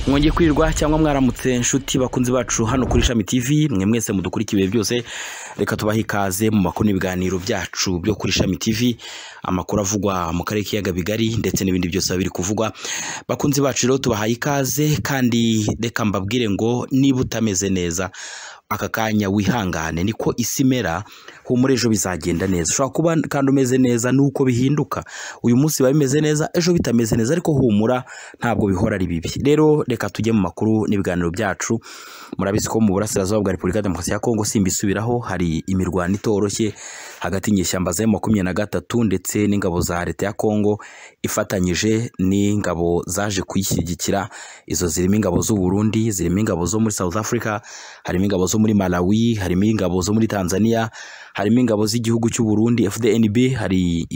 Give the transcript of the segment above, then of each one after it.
mwongeye kwirwa cyangwa mwaramutse inshuti bakunzi bacu hano kuri ishami tv mwe mwese mudukurikiye ibihe byose reka tubahe ikaze mu makuru n'ibiganiro byacu byo kuri ishami tv amakuru avugwa mu karere k'iyaga bigari ndetse n'ibindi byose biba biri kuvugwa bakunzi bacu rero tubahaye ikaze kandi reka mbabwire ngo niba utameze neza aka kanya wihangane niko isi imera humura ejo bizagenda neza ushobora kuba kandi umeze neza nuko bihinduka uyu munsi biba bimeze neza ejo bitameze neza ariko humura ntabwo bihora ari bibi rero reka tujye mu makuru n'ibiganiro byacu murabizi ko mu burasirazuba bwa repubulika ya demokarasi ya kongo simbisubiraho hari imirwano itoroshye hagati y'inyeshyamba za makumyabiri na gatatu ndetse n'ingabo za leta ya kongo ifatanyije n'ingabo zaje kuyishyigikira izo zirimo ingabo z'u Burundi zirimo ingabo zo muri South Africa harimo ingabo zo muri Malawi harimo ingabo zo muri Tanzania harimo ingabo z'igihugu cy'u Burundi FDNB hari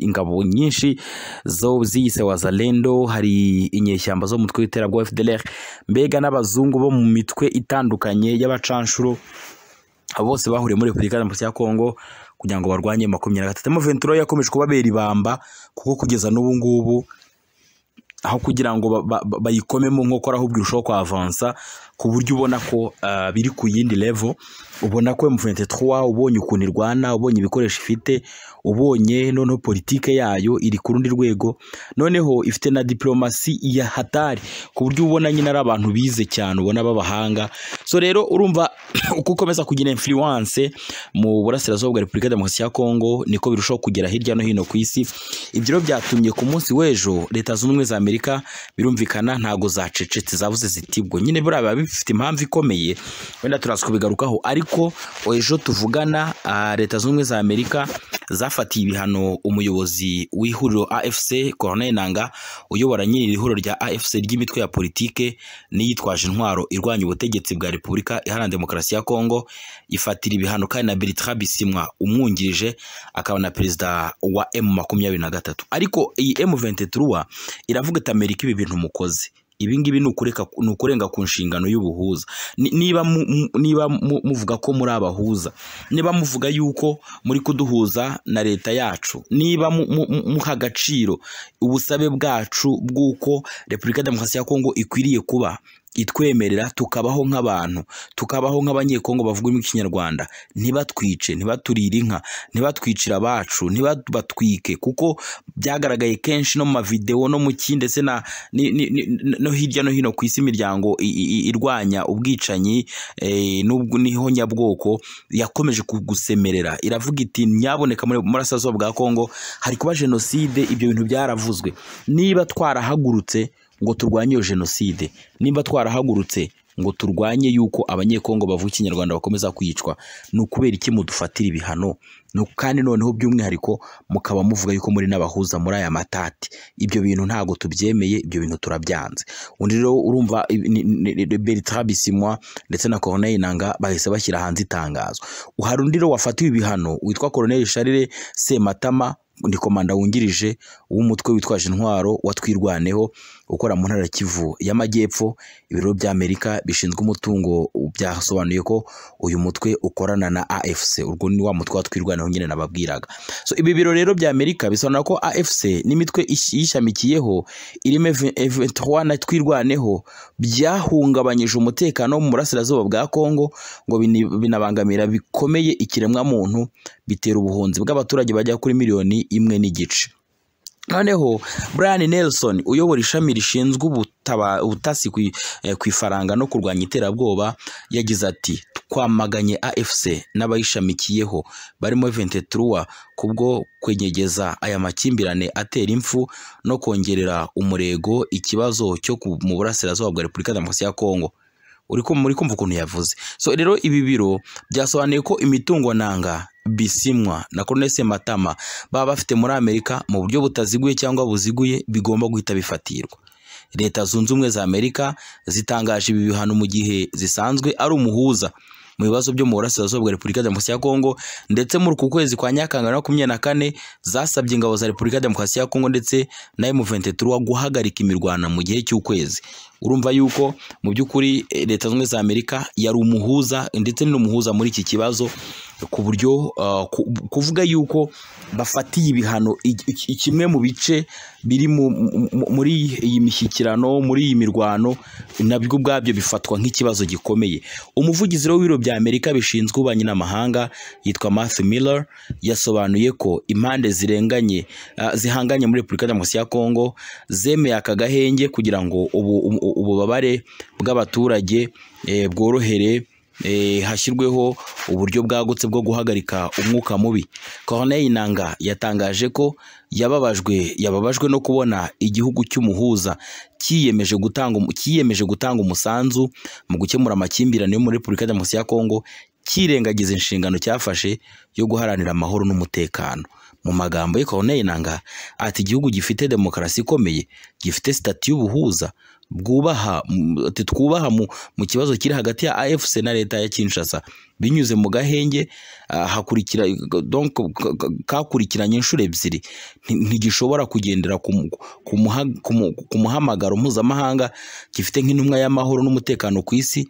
ingabo nyinshi zo ziyise wazalendo hari inyeshyamba zo mu mutwe w'iterabwoba FDLR mbega n'abazungu bo mu mitwe itandukanye y'abacanshuro abo bose bahuriye muri Repubulika Demokarasi ya Kongo kugira ngo barwanye makumyabiri na gatatu Mventura yakomeje kubabera ibamba kuko kugeza n'ubu ngubu aho kugira ngo bayikomemo nkokora ahubwo irushaho kwavansa ku buryo ubona ko biri ku yindi level ubona ko M23 ubonye ukuntu irwana ubonye ibikoresho ifite ubonye noneho politike yayo iri ku rundi rwego noneho ifite na diplomasi ya hatari ku buryo ubona nyine ari abantu bize cyane ubona b'abahanga so rero urumva uko ukomeza kugira influence mu burasirazuba bwa Repubulika Demokarasi ya Kongo niko birushaho kugera hirya no hino ku isi ibyo byatumye ku munsi w'ejo leta z'ubumwe za Amerika birumvikana ntago zacecetse zabuze zitibwo nyine buriya bifite impamvu ikomeye wenda turaza kubigarukaho ariko ejo tuvugana leta z'ubumwe za Amerika zafatiye ibihano umuyobozi w'ihuriro AFC Colonel Nanga uyobora nyiri ihuriro rya AFC ry'imitwe ya politike n'iyitwaje intwaro irwanya ubutegetsi bwa Repubulika iharanira demokarasi ya Kongo ifatira ibihano kandi na Bertrand Bisimwa umwungirije akaba na perezida wa M23 ariko iyi M23 iravuga ati Amerika ibi bintu mukoze ibi ngibi ni ukurenga ku nshingano y'ubuhuza niba niba muvuga ko muri abahuza niba muvuga yuko muri kuduhuza na leta yacu niba muha agaciro ubusabe bwacu bw'uko repubulika ya demokarasi ya kongo ikwiriye kuba itwemerera tukabaho nk'abantu tukabaho nk'abanyekongo bavuga ikinyarwanda ntibatwice ntibaturire inka ntibatwicire abacu ntibatwike kuko byagaragaye kenshi no mu mavidewo no mu ki ndetse no hirya no hino ku isi imiryango irwanya ubwicanyi n'ihonyabwoko yakomeje gusemerera iravuga iti nyaboneka muri murasirazuba bwa kongo hari kuba jenoside ibyo bintu byaravuzwe niba twarahagurutse ngo turwanye iyo jenoside nimba twarahagurutse ngo turwanye yuko abanyekongo bavuga ikinyarwanda bakomeza kwicwa ni ukubera iki mudufatira ibihano kandi noneho by'umwihariko mukaba muvuga yuko muri n'abahuza muri aya matati ibyo bintu ntabwo tubyemeye ibyo bintu turabyanze undi rero urumva Bertrand Bisimwa ndetse na Corneille Inanga bahise bashyira hanze itangazo hari undi rero wafatiwe ibihano witwa Colonel Charles Sematama ni komanda wungirije w'umutwe witwaje intwaro watwirwaneho ukora mu ntara Kivu y'Amajyepfo ibiro bya Amerika bishinzwe umutungo byasobanuye ko uyu mutwe ukorana na AFC urwo ni wa mutwe watwirwaneho nyine nababwiraga so ibi biro rero bya Amerika bisobanura ko AFC n'imitwe yishamikiyeho irimo M23 na twirwaneho byahungabanyije umutekano mu burasirazuba bwa Kongo ngo binabangamira bikomeye ikiremwa muntu bitera ubuhunzi bw'abaturage bajya kuri miliyoni imwe n'igice noneho Brian Nelson uyobora ishami rishinzwe ubutasi ku ifaranga no kurwanya iterabwoba yagize ati twamaganye AFC n'abayishamikiyeho barimo 23 kubwo kwenyegeza aya makimbirane atera impfu no kongerera umurego ikibazo cyo mu burasirazuba bwa Repubulika Demokarasi ya Kongo uri kumva ukuntu yavuze so rero ibi biro byasobanuye ko imitungo nanga bisimwa na Colonel Sematama baba bafite muri Amerika mu buryo butaziguye cyangwa buziguye bigomba guhita bifatirwa Leta zunze ubumwe za Amerika zitangaje ibi bihano mu gihe zisanzwe ari umuhuza mu bibazo byo mu burasirazuba bwa Repubulika Demokarasi ya Kongo ndetse muri uku kwezi kwa Nyakanga makumyabiri na kane zasabye ingabo za Repubulika Demokarasi ya Kongo ndetse na M23 guhagarika imirwano mu gihe cy'ukwezi urumva yuko mu by'ukuri Leta zunze ubumwe za Amerika yari umuhuza ndetse n'umuhuza muri iki kibazo ku buryo uh, ku- kuvuga yuko bafatiye ibihano i- i- kimwe mu bice biri mu- mu- muri iyi mishyikirano muri iyi mirwano nabyo ubwabyo bifatwa nk'ikibazo gikomeye umuvugizi rero w'ibiro bya amerika bishinzwe ububanyi n'amahanga yitwa Matthew Miller yasobanuye ko impande zirenganye ah, zihanganye muri repubulika ya demokarasi ya kongo zemeye aka gahenge kugira ngo ubu- ubu- ububabare bw'abaturage eh, bworohere eh, hashyirweho uburyo bwagutse bwo guhagarika umwuka mubi Corneille Nangaa yatangaje ko yababajwe yababajwe no kubona igihugu cy'umuhuza cyiyemeje gutanga umu- cyiyemeje gutanga umusanzu mu gukemura amakimbirane yo muri Repubulika ya Demokarasi ya Kongo cyirengagiza inshingano cyafashe yo guharanira amahoro n'umutekano mu magambo ye Corneille Nangaa ati igihugu gifite demokarasi ikomeye gifite sitati y'ubuhuza bwubaha mm, ati twubaha mu, mu kibazo kiri hagati ya AFC na leta ya Kinshasa binyuze mu gahenge ah, hakurikira donc ka- ka- kakurikiranye inshuro ebyiri nti- ntigishobora kugendera ku mu- ku muha- ku mu- ku muhamagaro mpuzamahanga gifite nk'intumwa y'amahoro n'umutekano ku isi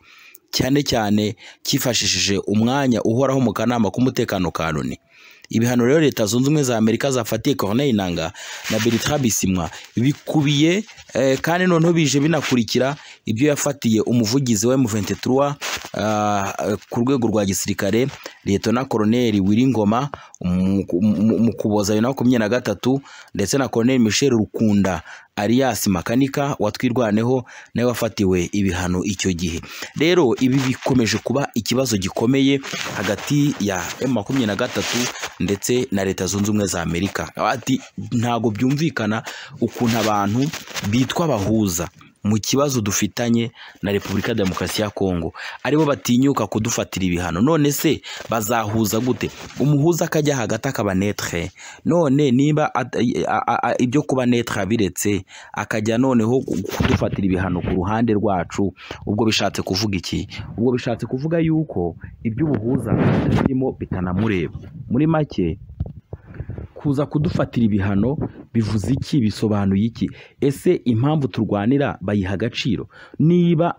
cyane cyane cyifashishije umwanya uhoraho mu kanama k'umutekano ka loni ibihano rero leta zunze ubumwe za amerika zafatiye corneille nanga na bertrand bisimwa bikubiye eh, kandi noneho bije binakurikira ibyo yafatiye umuvugizi wa M23 ah, eh, ku rwego rwa gisirikare liyetona koloneli wiringoma mu mu- mu kuboza bibiri na makumyabiri na gatatu ndetse na koloneli michel rukunda alias makanika watwirwaneho nawe wafatiwe ibihano icyo gihe rero ibi bikomeje kuba ikibazo gikomeye hagati ya M23 ndetse na leta zunze ubumwe za Amerika ati ntago byumvikana ukuntu abantu bitwa abahuza mu kibazo dufitanye na Repubulika ya Demokarasi ya Kongo aribo batinyuka kudufatira ibihano none se bazahuza gute umuhuza akajya hagati akaba netre none niba at- a- a- a- ibyo kuba netre abiretse akajya noneho kudufatira ibihano ku ruhande rwacu ubwo bishatse kuvuga iki ubwo bishatse kuvuga yuko iby'ubuhuza birimo bitanamureba muri make kuza kudufatira ibihano bivuze iki bisobanuye iki ese impamvu turwanira bayiha agaciro niba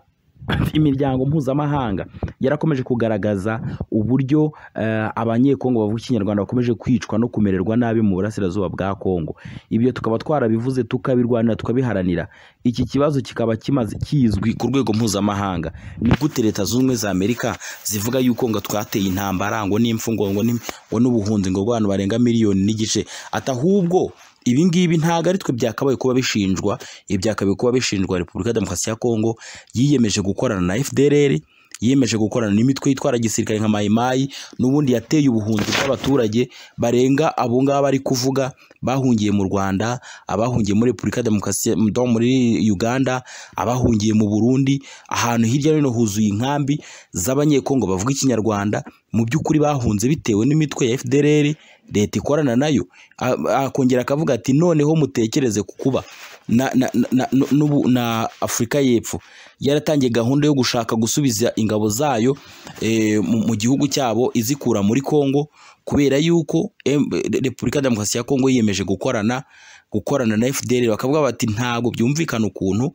imiryango mpuzamahanga yarakomeje kugaragaza uburyo eh, abanyekongo bavuga ikinyarwanda bakomeje kwicwa no kumererwa nabi mu burasirazuba bwa kongo ibyo tukaba twarabivuze tukabirwanira tukabiharanira iki kibazo kikaba kimaze kizwi ku rwego mpuzamahanga ni gute leta zunze ubumwe za amerika zivuga yuko ngo twateye intambara ngo n'imfungo ngo n'im- ngo n'ubuhunzi ngo abantu barenga miliyoni n'igice ati ahubwo ibi ngibi ntabwo ari twe byakabaye kuba bishinjwa ibi byakabaye kuba bishinjwa repubulika ya demokarasi ya kongo yiyemeje gukorana na fdr yiyemeje gukorana n'imitwe yitwara gisirikare nka mayimayi n'ubundi yateye ubuhunzi bw'abaturage barenga abo ngabo ari kuvuga bahungiye mu rwanda abahungiye muri repubulika ya demokarasi do- muri uganda abahungiye mu burundi ahantu hirya no hino huzuye inkambi z'abanyekongo bavuga ikinyarwanda mu by'ukuri bahunze bitewe n'imitwe ya fdr leta ikorana nayo A- akongera akavuga ati noneho mutekereze ku kuba na, na, na, na, n'ubu- na afurika y'epfo yaratangiye gahunda yo gushaka gusubiza ingabo zayo eh, mu, mu gihugu cyabo izikura muri Kongo kubera yuko em, Repubulika ya Demokarasi ya Kongo yiyemeje gukorana gukorana na FDL bakavuga bati ntabwo byumvikana ukuntu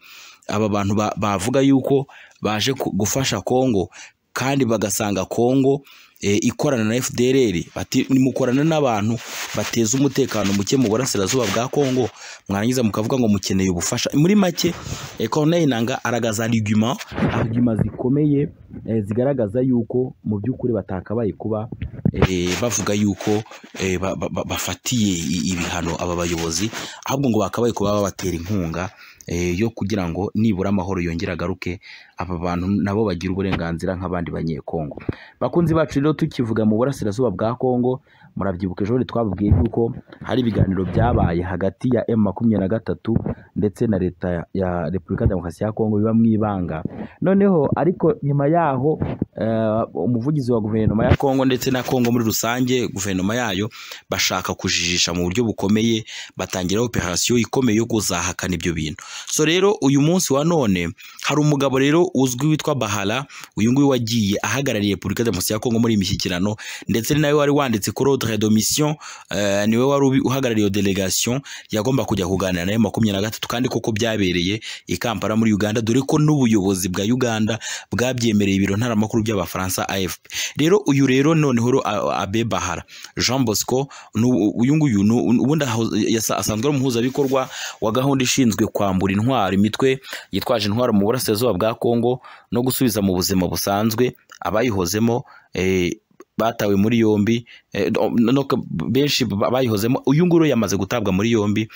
aba bantu ba- bavuga yuko baje ku- gufasha Kongo kandi bagasanga Kongo eh, ikorana na FDLR bati nimukorana n'abantu bateza umutekano muke mu burasirazuba bwa Kongo mwarangiza mukavuga ngo mukeneye ubufasha muri make eh, Corneille Nangaa aragaza argument argument zikomeye eh, zigaragaza yuko mu by'ukuri batakabaye kuba eh, bavuga yuko eh, ba- ba- ba- bafatiye i- ibihano aba bayobozi ahubwo ngo bakabaye kuba babatera inkunga eh, yo kugira ngo nibura amahoro yongere agaruke aba bantu nabo bagira uburenganzira nk'abandi banyekongo bakunzi bacu rero tukivuga mu burasirazuba bwa Kongo murabyibuka ejo bundi twababwiye yuko hari ibiganiro byabaye hagati ya M makumyabiri na gatatu ndetse na leta ya- ya Repubulika ya Demokarasi ya Kongo biba mu ibanga noneho ariko nyuma yaho eh, umuvugizi wa guverinoma ya Kongo ndetse na Kongo muri rusange guverinoma yayo bashaka kujijisha mu buryo bukomeye batangira operasiyo ikomeye yo kuzahakana ibyo bintu so rero uyu munsi wa none hari umugabo rero uzwi witwa Bahala uyu nguyu wagiye ahagarariye Repubulika ya Demokarasi ya Kongo muri iyi mishyikirano ndetse ni nawe wari wanditse kuri centre de mission eh, niwe wari uhagarariye iyo delegation yagomba kujya kuganira nayo makumyabiri na gatatu kandi koko byabereye i Kampala muri Uganda dore ko n'ubuyobozi bwa Uganda bwabyemereye ibiro ntaramakuru by'abafaransa AFP rero uyu rero noneho ro- a- Abe Bahara Jean Bosco ni u- uyu nguyu ni u- ubundi aho- yasa- asanzwe ari umuhuzabikorwa wa gahunda ishinzwe kwambura intwaro imitwe yitwaje intwaro mu burasirazuba bwa Kongo no gusubiza mu buzima busanzwe abayihozemo eh, batawe muri yombi eh, no- no- benshi bayihozemo uyu nguyu yamaze gutabwa muri yombi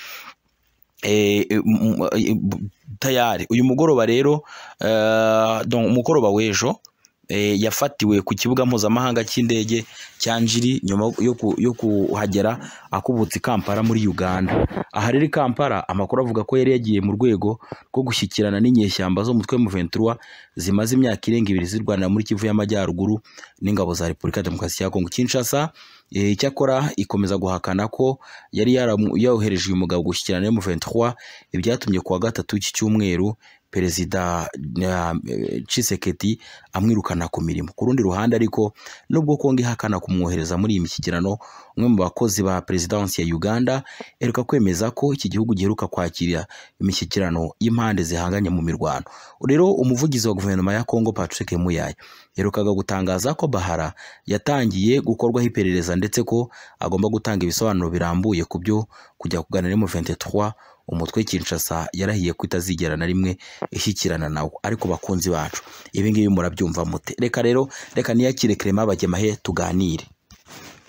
eh, m- m- tayari uyu mugoroba rero eh, donc umugoroba w'ejo eh, yafatiwe ku kibuga mpuzamahanga cy'indege cya Njiri nyuma yo ku- yo kuhagera akubutse i Kampala muri Uganda aha rero i Kampala amakuru avuga ko yari yagiye mu rwego rwo gushyikirana n'inyeshyamba zo mu mutwe M23 zimaze imyaka irenga ibiri zirwanira muri Kivu y'Amajyaruguru n'ingabo za Repubulika ya Demokarasi ya Kongo Kinshasa eh, icyakora ikomeza guhakana ko yari yaramu- yohereje uyu mugabo gushyikirana na M23 ibyatumye kuwa gatatu iki cyumweru perezida eh, Tshisekedi amwirukana ku mirimo ku rundi ruhande ariko nubwo Kongo ihakana kumwohereza muri iyi mishyikirano umwe mu bakozi ba perezidansi ya Uganda eruka kwemeza ko iki gihugu giheruka kwakira imishyikirano y'impande zihanganye mu mirwano rero umuvugizi wa guverinoma ya Kongo Patrick Muyaya yaherukaga gutangaza ko Bahara yatangiye gukorwaho iperereza ndetse ko agomba gutanga ibisobanuro birambuye ku byo kujya kuganira mu 23 umutwe Kinshasa yarahiye ko itazigera na rimwe ishyikirana nawo ariko bakunzi bacu ibi ngibi murabyumva mute reka rero reka niyakire Clement Abagemahe tuganire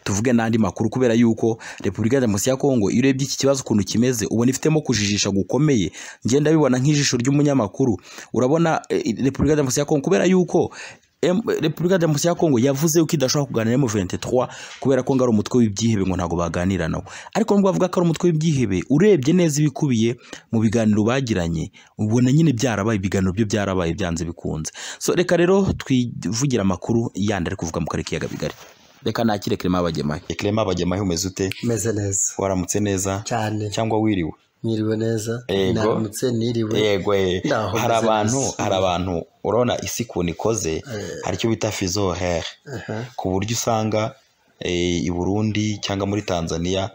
tuvuge n'andi makuru kubera yuko Repubulika ya Demokarasi ya Kongo iyo urebye iki kibazo ukuntu kimeze ubona ifitemo kujijisha gukomeye ngenda bibona nk'ijisho ry'umunyamakuru urabona eh, Repubulika ya Demokarasi ya Kongo kubera yuko em- Repubulika ya Demokarasi ya Kongo yavuze yuko idashobora kuganira na M23 kubera ko ngo ari umutwe w'ibyihebe ngo ntabwo baganira nawo ariko nubwo bavuga ko ari umutwe w'ibyihebe urebye neza ibikubiye mu biganiro bagiranye ubona nyine byarabaye ibiganiro byo byarabaye byanze bikunze so reka rero twivugira amakuru yandi ari kuvuga mu karere k'iyaga bigari reka nakire Clement Abagemahe Clement Abagemahe umeze ute meze neza waramutse neza cyane cyangwa wiriwe niriwe neza Yego. naramutse niriwe yego eh. Naho hari meze abantu neza. hari abantu urabona isi ukuntu ikoze hari icyo bita fizo here Aha. ku buryo usanga eh, i Burundi cyangwa muri Tanzania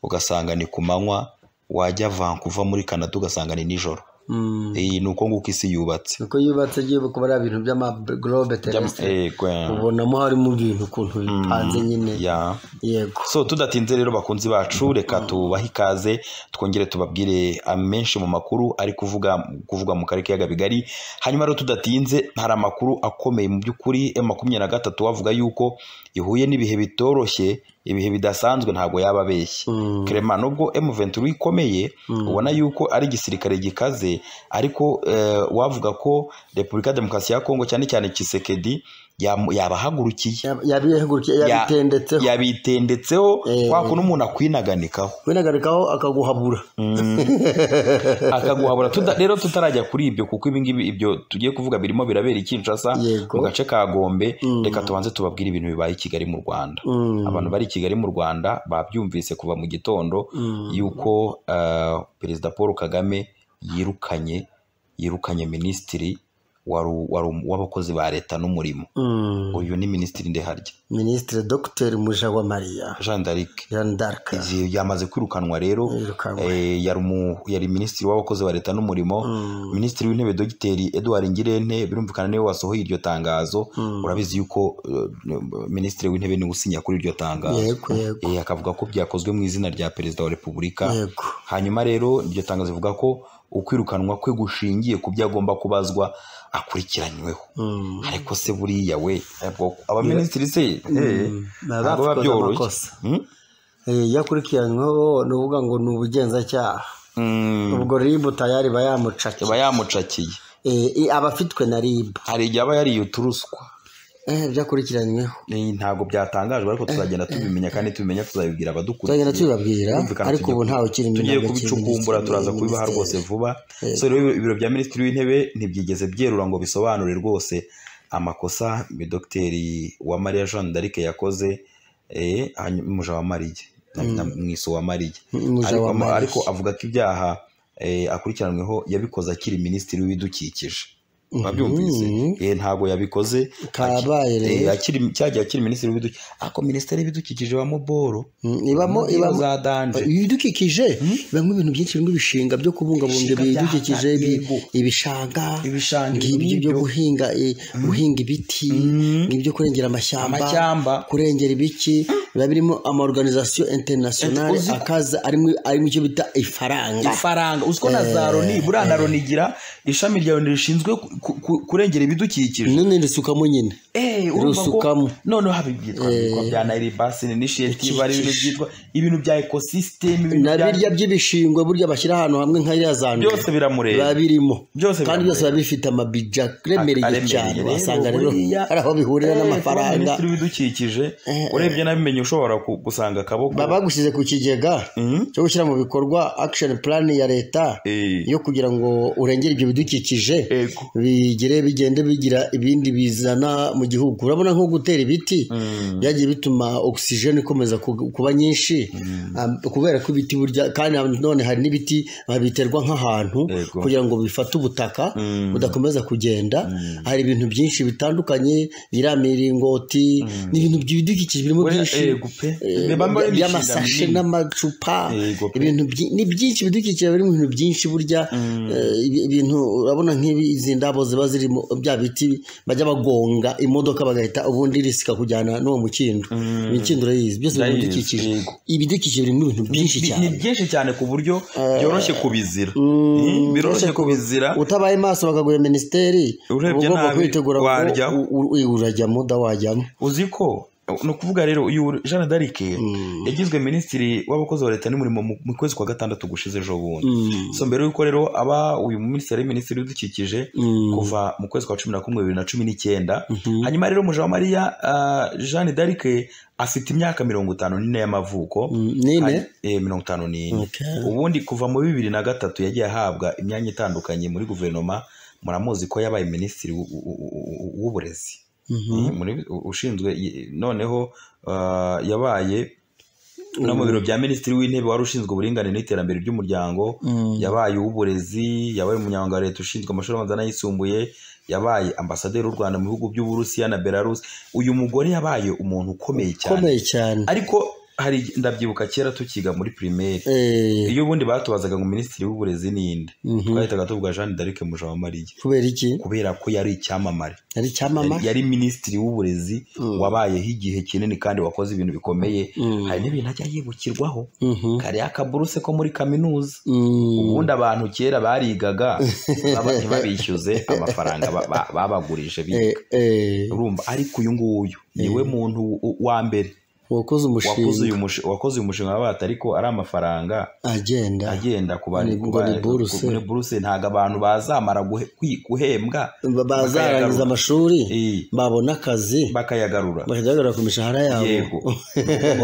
ugasanga ni ku manywa wajya Vancouver muri Canada ugasanga ni nijoro Mm. Eh, ni uko nguko isi yubatse uko yubatse agiye kuba ari ibintu by'amagorobe teresitire Yego, eh. ubonamo harimo ibintu ukuntu bipanze nyine Yeah. yego so tudatinze rero bakunzi bacu reka tubahe ikaze twongere tubabwire amenshi mu makuru ari kuvuga kuvuga mu karere k'iyaga bigari hanyuma rero tudatinze hari amakuru akomeye mu by'ukuri ya makumyabiri na gatatu bavuga yuko ihuye n'ibihe bitoroshye ibihe bidasanzwe ntabwo yaba abeshye Mm. Clement nubwo M23 ikomeye ubona yuko ari igisirikare gikaze ariko eh, wavuga ko Repubulika ya Demokarasi ya Kongo cyane cyane Tshisekedi yamu- yabahagurukiye Yab- yabihagurukiye yabitendetseho yabitendetseho Eh. kwa kuntu umuntu akwinaganikaho winagarikaho akaguhabura akaguhabura Tuda- rero tutarajya kuri ibyo kuko ibingibi ibyo tugiye kuvuga birimo birabera i Kinshasa Yego. mu gace ka Gombe reka tubanze tubabwire ibintu bibaye i Kigali mu Rwanda Mm. abantu bari i Kigali mu Rwanda babyumvise kuva mu gitondo yuko eh, perezida Paul Kagame yirukanye yirukanye minisitiri waru- waru- w'abakozi ba leta n'umurimo Mm. uyu ni minisitiri ndeharya minisitiri dogiteri Mujawamariya Jean d'Arc Jeanne d'Arc Izi- yamaze kwirukanwa rero Yirukanwa. eh, yari umu- yari minisitiri w'abakozi ba leta n'umurimo minisitiri w'intebe dogiteri edouard ngirente birumvikana niwe wasohoye iryo tangazo urabizi yuko eh, minisitiri w'intebe niwe usinya kuri iryo tangazo yego yego Eh, akavuga ko byakozwe mu izina rya perezida wa repubulika yego hanyuma rero iryo tangazo rivuga ko ukwirukanwa kwe gushingiye ku byo agomba kubazwa akurikiranyweho Mm. ariko se buriya we ntabwo- abaminisitiri se eh, Baba ntabwo biba bakoze byoroshye amakosa. Hmm? Eh, iyo akurikiranyweho ni ukuvuga ngo ni ubugenzacyaha Mm. ubwo ribu tayari iba iba yamucakiye yamucakiye Eh, i- aba afitwe na ribu hari igihe aba yariye uturuswa Eh, ibyo akurikiranyweho Ni- ntabwo byatangajwe ariko tuzagenda tubimenya kandi tubimenya tuzabibwira tuzagenda abadukurikiye tubibabwira Birumvikana ariko tugiye- ubu ntawe ukiri tugiye iminyago cy'iminisitiri- kubicukumbura turaza kubibaha rwose vuba so rero ibiro bya minisitiri w'intebe ntibyigeze byerura ngo bisobanure rwose amakosa dogiteri wa mariya jean d'arc yakoze eh, hanyu- muja wa mariya na- na mwiso wa mariya Muja ariko, wa Mariya. ariko avuga ko ibyaha eh, akurikiranweho yabikoze akiri minisitiri w'ibidukikije wabyumvise Mhm. Eh, ntabwo yabikoze Karabaye Aki- rero. eh, akiri- cyagihe akiri minisitiri w'ibidukikije ariko minisiteri y'ibidukikije wa muboro Mm, ibamo Mu nkino ibamo za danje ibidukikije ibamo ibintu byinshi birimo ibishinga byo kubungabunga Ibishinga ibidukikije bya- ibi- yego. ibishanga Ibishanga, ngibyo ibinibyo. byo guhinga eh, guhinga ibiti ngibyo kurengera amashyamba Amashyamba. kurengera ibiki biba birimo amaorganisation internationale Uzi- akaza arimo arimo icyo bita ifaranga ifaranga uziko na za loni buriya na loni igira ishami rya loni rishinzwe ku- ku- ku- kurengera ibidukikije none risukamo nyine Eh, urumva ko- Rusukamo. noneho haba ibyitwa ibyitwa bya nayiri basini initiative ari ibintu byitwa ibintu bya ekosisiteme ibintu na bya- birya by'ibishingwe burya bashyira ahantu hamwe nka ya za ndwi. byose biramureba biba birimo Byose kandi byose biramureba. biba bifite amabija aremereye aremereye cyane rero, wasanga rero buriya- hari aho bihurira Eh, kuba n'amafaranga minisitiri w'ibidukikije urebye nabimenye ushobora ku- gusanga akaboko baba bagushyize ku kigega cyo gushyira mu bikorwa action plan ya leta Eh. yo kugira ngo urengere ibyo bidukikije Yego. bigire bigende bigira ibindi bizana mu gihugu urabona nko gutera ibiti byagiye bituma oxygen ikomeza ku- kuba nyinshi am- kubera ko ibiti burya kandi none hari n'ibiti babiterwa nk'ahantu Yego. kugira ngo bifate ubutaka budakomeza kugenda hari ibintu byinshi bitandukanye biramiringoti n'ibintu by'ibidukikije birimo Oya, byinshi yego pe. eh, Biba mbona bya- imishinga by'amasashe minini. n'amacupa Yego pe. ibintu byi- ni byinshi bidukikije biri mu bintu byinshi burya eh, ibi- ibintu urabona nk'ibi izi ndabo ziba ziri mu bya biti bajya bagonga imodoka bagahita ubundi risika kujyana n'uwo mukindo imikindo urayizi byose biri mu Ndayizi, bidukikije yego. ibidukikije biri mu bintu byinshi Ni- cyane ni byinshi cyane ku buryo byoroshye kubizira Mm, biroroshye kubizira utabaye maso bakaguha minisiteri Urebye uba ugomba nabi, kwitegura ngo warya. u- u- urajya muda wajyamo uzi ko ni ukuvuga rero uyu jean d'arc yagizwe minisitiri w'abakozi ba leta n'umurimo mu- mu kwezi kwa gatandatu gushize ejo bundi so mbere y'uko rero aba uyu minisitiri ari minisitiri w'ibidukikije kuva mu kwezi kwa cumi na kumwe bibiri na cumi n'icyenda hanyuma rero mujawamariya jean d'arc afite imyaka mirongo itanu n'ine y'amavuko nine Hari- eh, mirongo itanu n'ine Okay. ubundi kuva mu bibiri na gatatu yagiye ahabwa imyanya itandukanye muri guverinoma muramuzi ko yabaye minisitiri w'u- w'u- w'u- w'uburezi Eh, muri- u- ushinzwe i- noneho ah, yabaye no mu biro bya minisitiri w'intebe wari ushinzwe uburinganire n'iterambere ry'umuryango yabaye uw'uburezi yabaye umunyamabanga wa leta ushinzwe amashuri abanza n'ayisumbuye yabaye ambasaderi w'u rwanda mu bihugu by'uburusiya na belarus uyu mugore yabaye umuntu ukomeye cyane ukomeye cyane ariko hari ndabyibuka kera tukiga muri primaire Eh, iyo ubundi batubazaga ngo minisitiri w'uburezi ninde twahitaga tuvuga jean d'arc mujawamariya kubera iki kubera ko yari icyamamare ari icyamama yari yari minisitiri w'uburezi wabayeho igihe kinini kandi wakoze ibintu bikomeye hari n'ibintu ajya yibukirwaho kariya akaburuse ko muri kaminuza ubundi abantu kera barigaga baba- ntibabishyuze amafaranga ba- ba- babagurije biga urumva ariko uyu nguyu niwe muntu w- wa mbere wakoze wakoze umushinga uyu mushinga wakoze uyu mushinga wabata ariko ari amafaranga agenda agenda ku Ni- bari ngo ni buruse. muri buruse ntabwo abantu bazamara guhe- kwi- guhembwa Ba- bazarangiza bakayagaruka. amashuri Eh, babona akazi bakayagarura bakagaragara ku mishahara yabo yego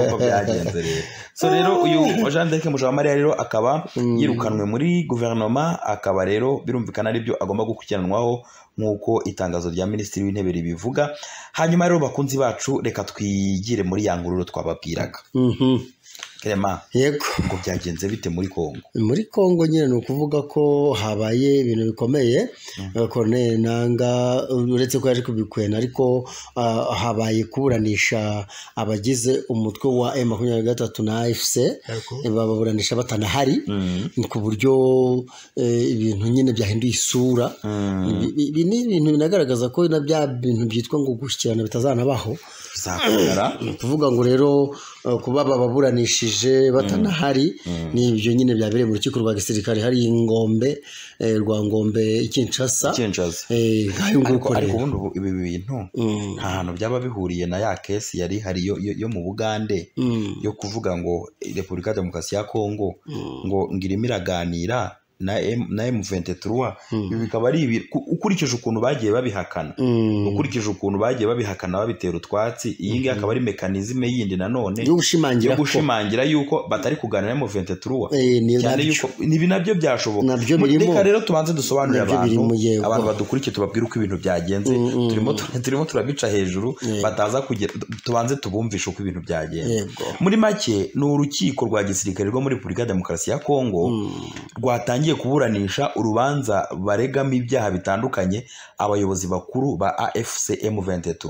uko byagenze rero so rero uyu jean d'arc mujawamariya rero akaba yirukanwe muri guverinoma akaba rero birumvikana aribyo agomba gukurikiranwaho nk'uko itangazo rya minisitiri w'intebe ribivuga hanyuma rero bakunzi bacu reka twigire muri ya ngururo twababwiraga Mhm. Clement, yego ngo byagenze bite muri congo muri kongo nyine ni ukuvuga ko habaye ibintu bikomeye Colonel nanga uretse ko yaje kubikwena ariko ah, habaye kuburanisha abagize umutwe wa M makumyabiri na gatatu na AFC bababuranisha batanahari ni ku buryo eh, ibintu nyine byahinduye isura Ibi- ibi ni ibintu binagaragaza ko na bya bintu byitwa ngo gushyikirana bitazanabaho zahagarara ni ukuvuga ngo rero eh, kuba bababuranishije batanahari ni ibyo nyine byabereye mu rukiko rwa gisirikare hari ingombe eh, rwa ngombe i Kinshasa kinjaza Eh, nk'ayo nguko ariko ariko rero ubundi ubu- ibi bintu nta hantu byaba bihuriye na ya kesi yari ihari yo- yo- yo mu bugande Mm. yo kuvuga ngo eh, repubulika ya demokarasi ya kongo ngo ngirimo iraganira na M- na M23 ibi bikaba ari ibi ku- ukurikije ukuntu bagiye babihakana Mm. ukurikije ukuntu bagiye babihakana babitera utwatsi iyi ngiyi akaba ari mekanizime yindi nanone yo gushimangira yo ko gushimangira yuko batari kuganira na M23 eh, ni cyane nabyo. yuko ibi nabyo byashoboka Nabyo Mu- birimo. reka rero tubanze dusobanurire Nabyo birimo, abantu yego. abantu badukurikiye tubabwire uko ibintu byagenze turimo tu- turimo turabica hejuru bataza kugira tubanze tubumvishe uko ibintu byagenze Yego. muri make ni urukiko rwa gisirikare rwo muri repubulika ya demokarasi ya kongo rwatangiye abagiye kuburanisha urubanza baregamo ibyaha bitandukanye abayobozi bakuru ba afc m23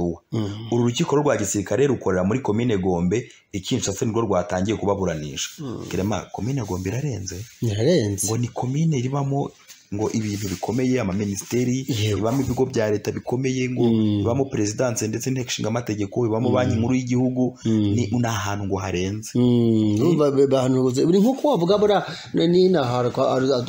uru rukiko rwa gisirikare rukorera muri komine gombe ikinshasa nirwo rwatangiye kubaburanisha kirema komine gombe irarenze birarenze ngo ni komine ribamo ngo ibintu bikomeye amaminisiteri Yego. ibamo ibigo bya leta bikomeye ngo Mm. ibamo perezidanse ndetse n'inteko ishinga amategeko ibamo banki nkuru y'igihugu ni ni ahantu ngo harenze Mm, urumva be- bahanuruze buri nk'uko wavuga buriya n'ino hari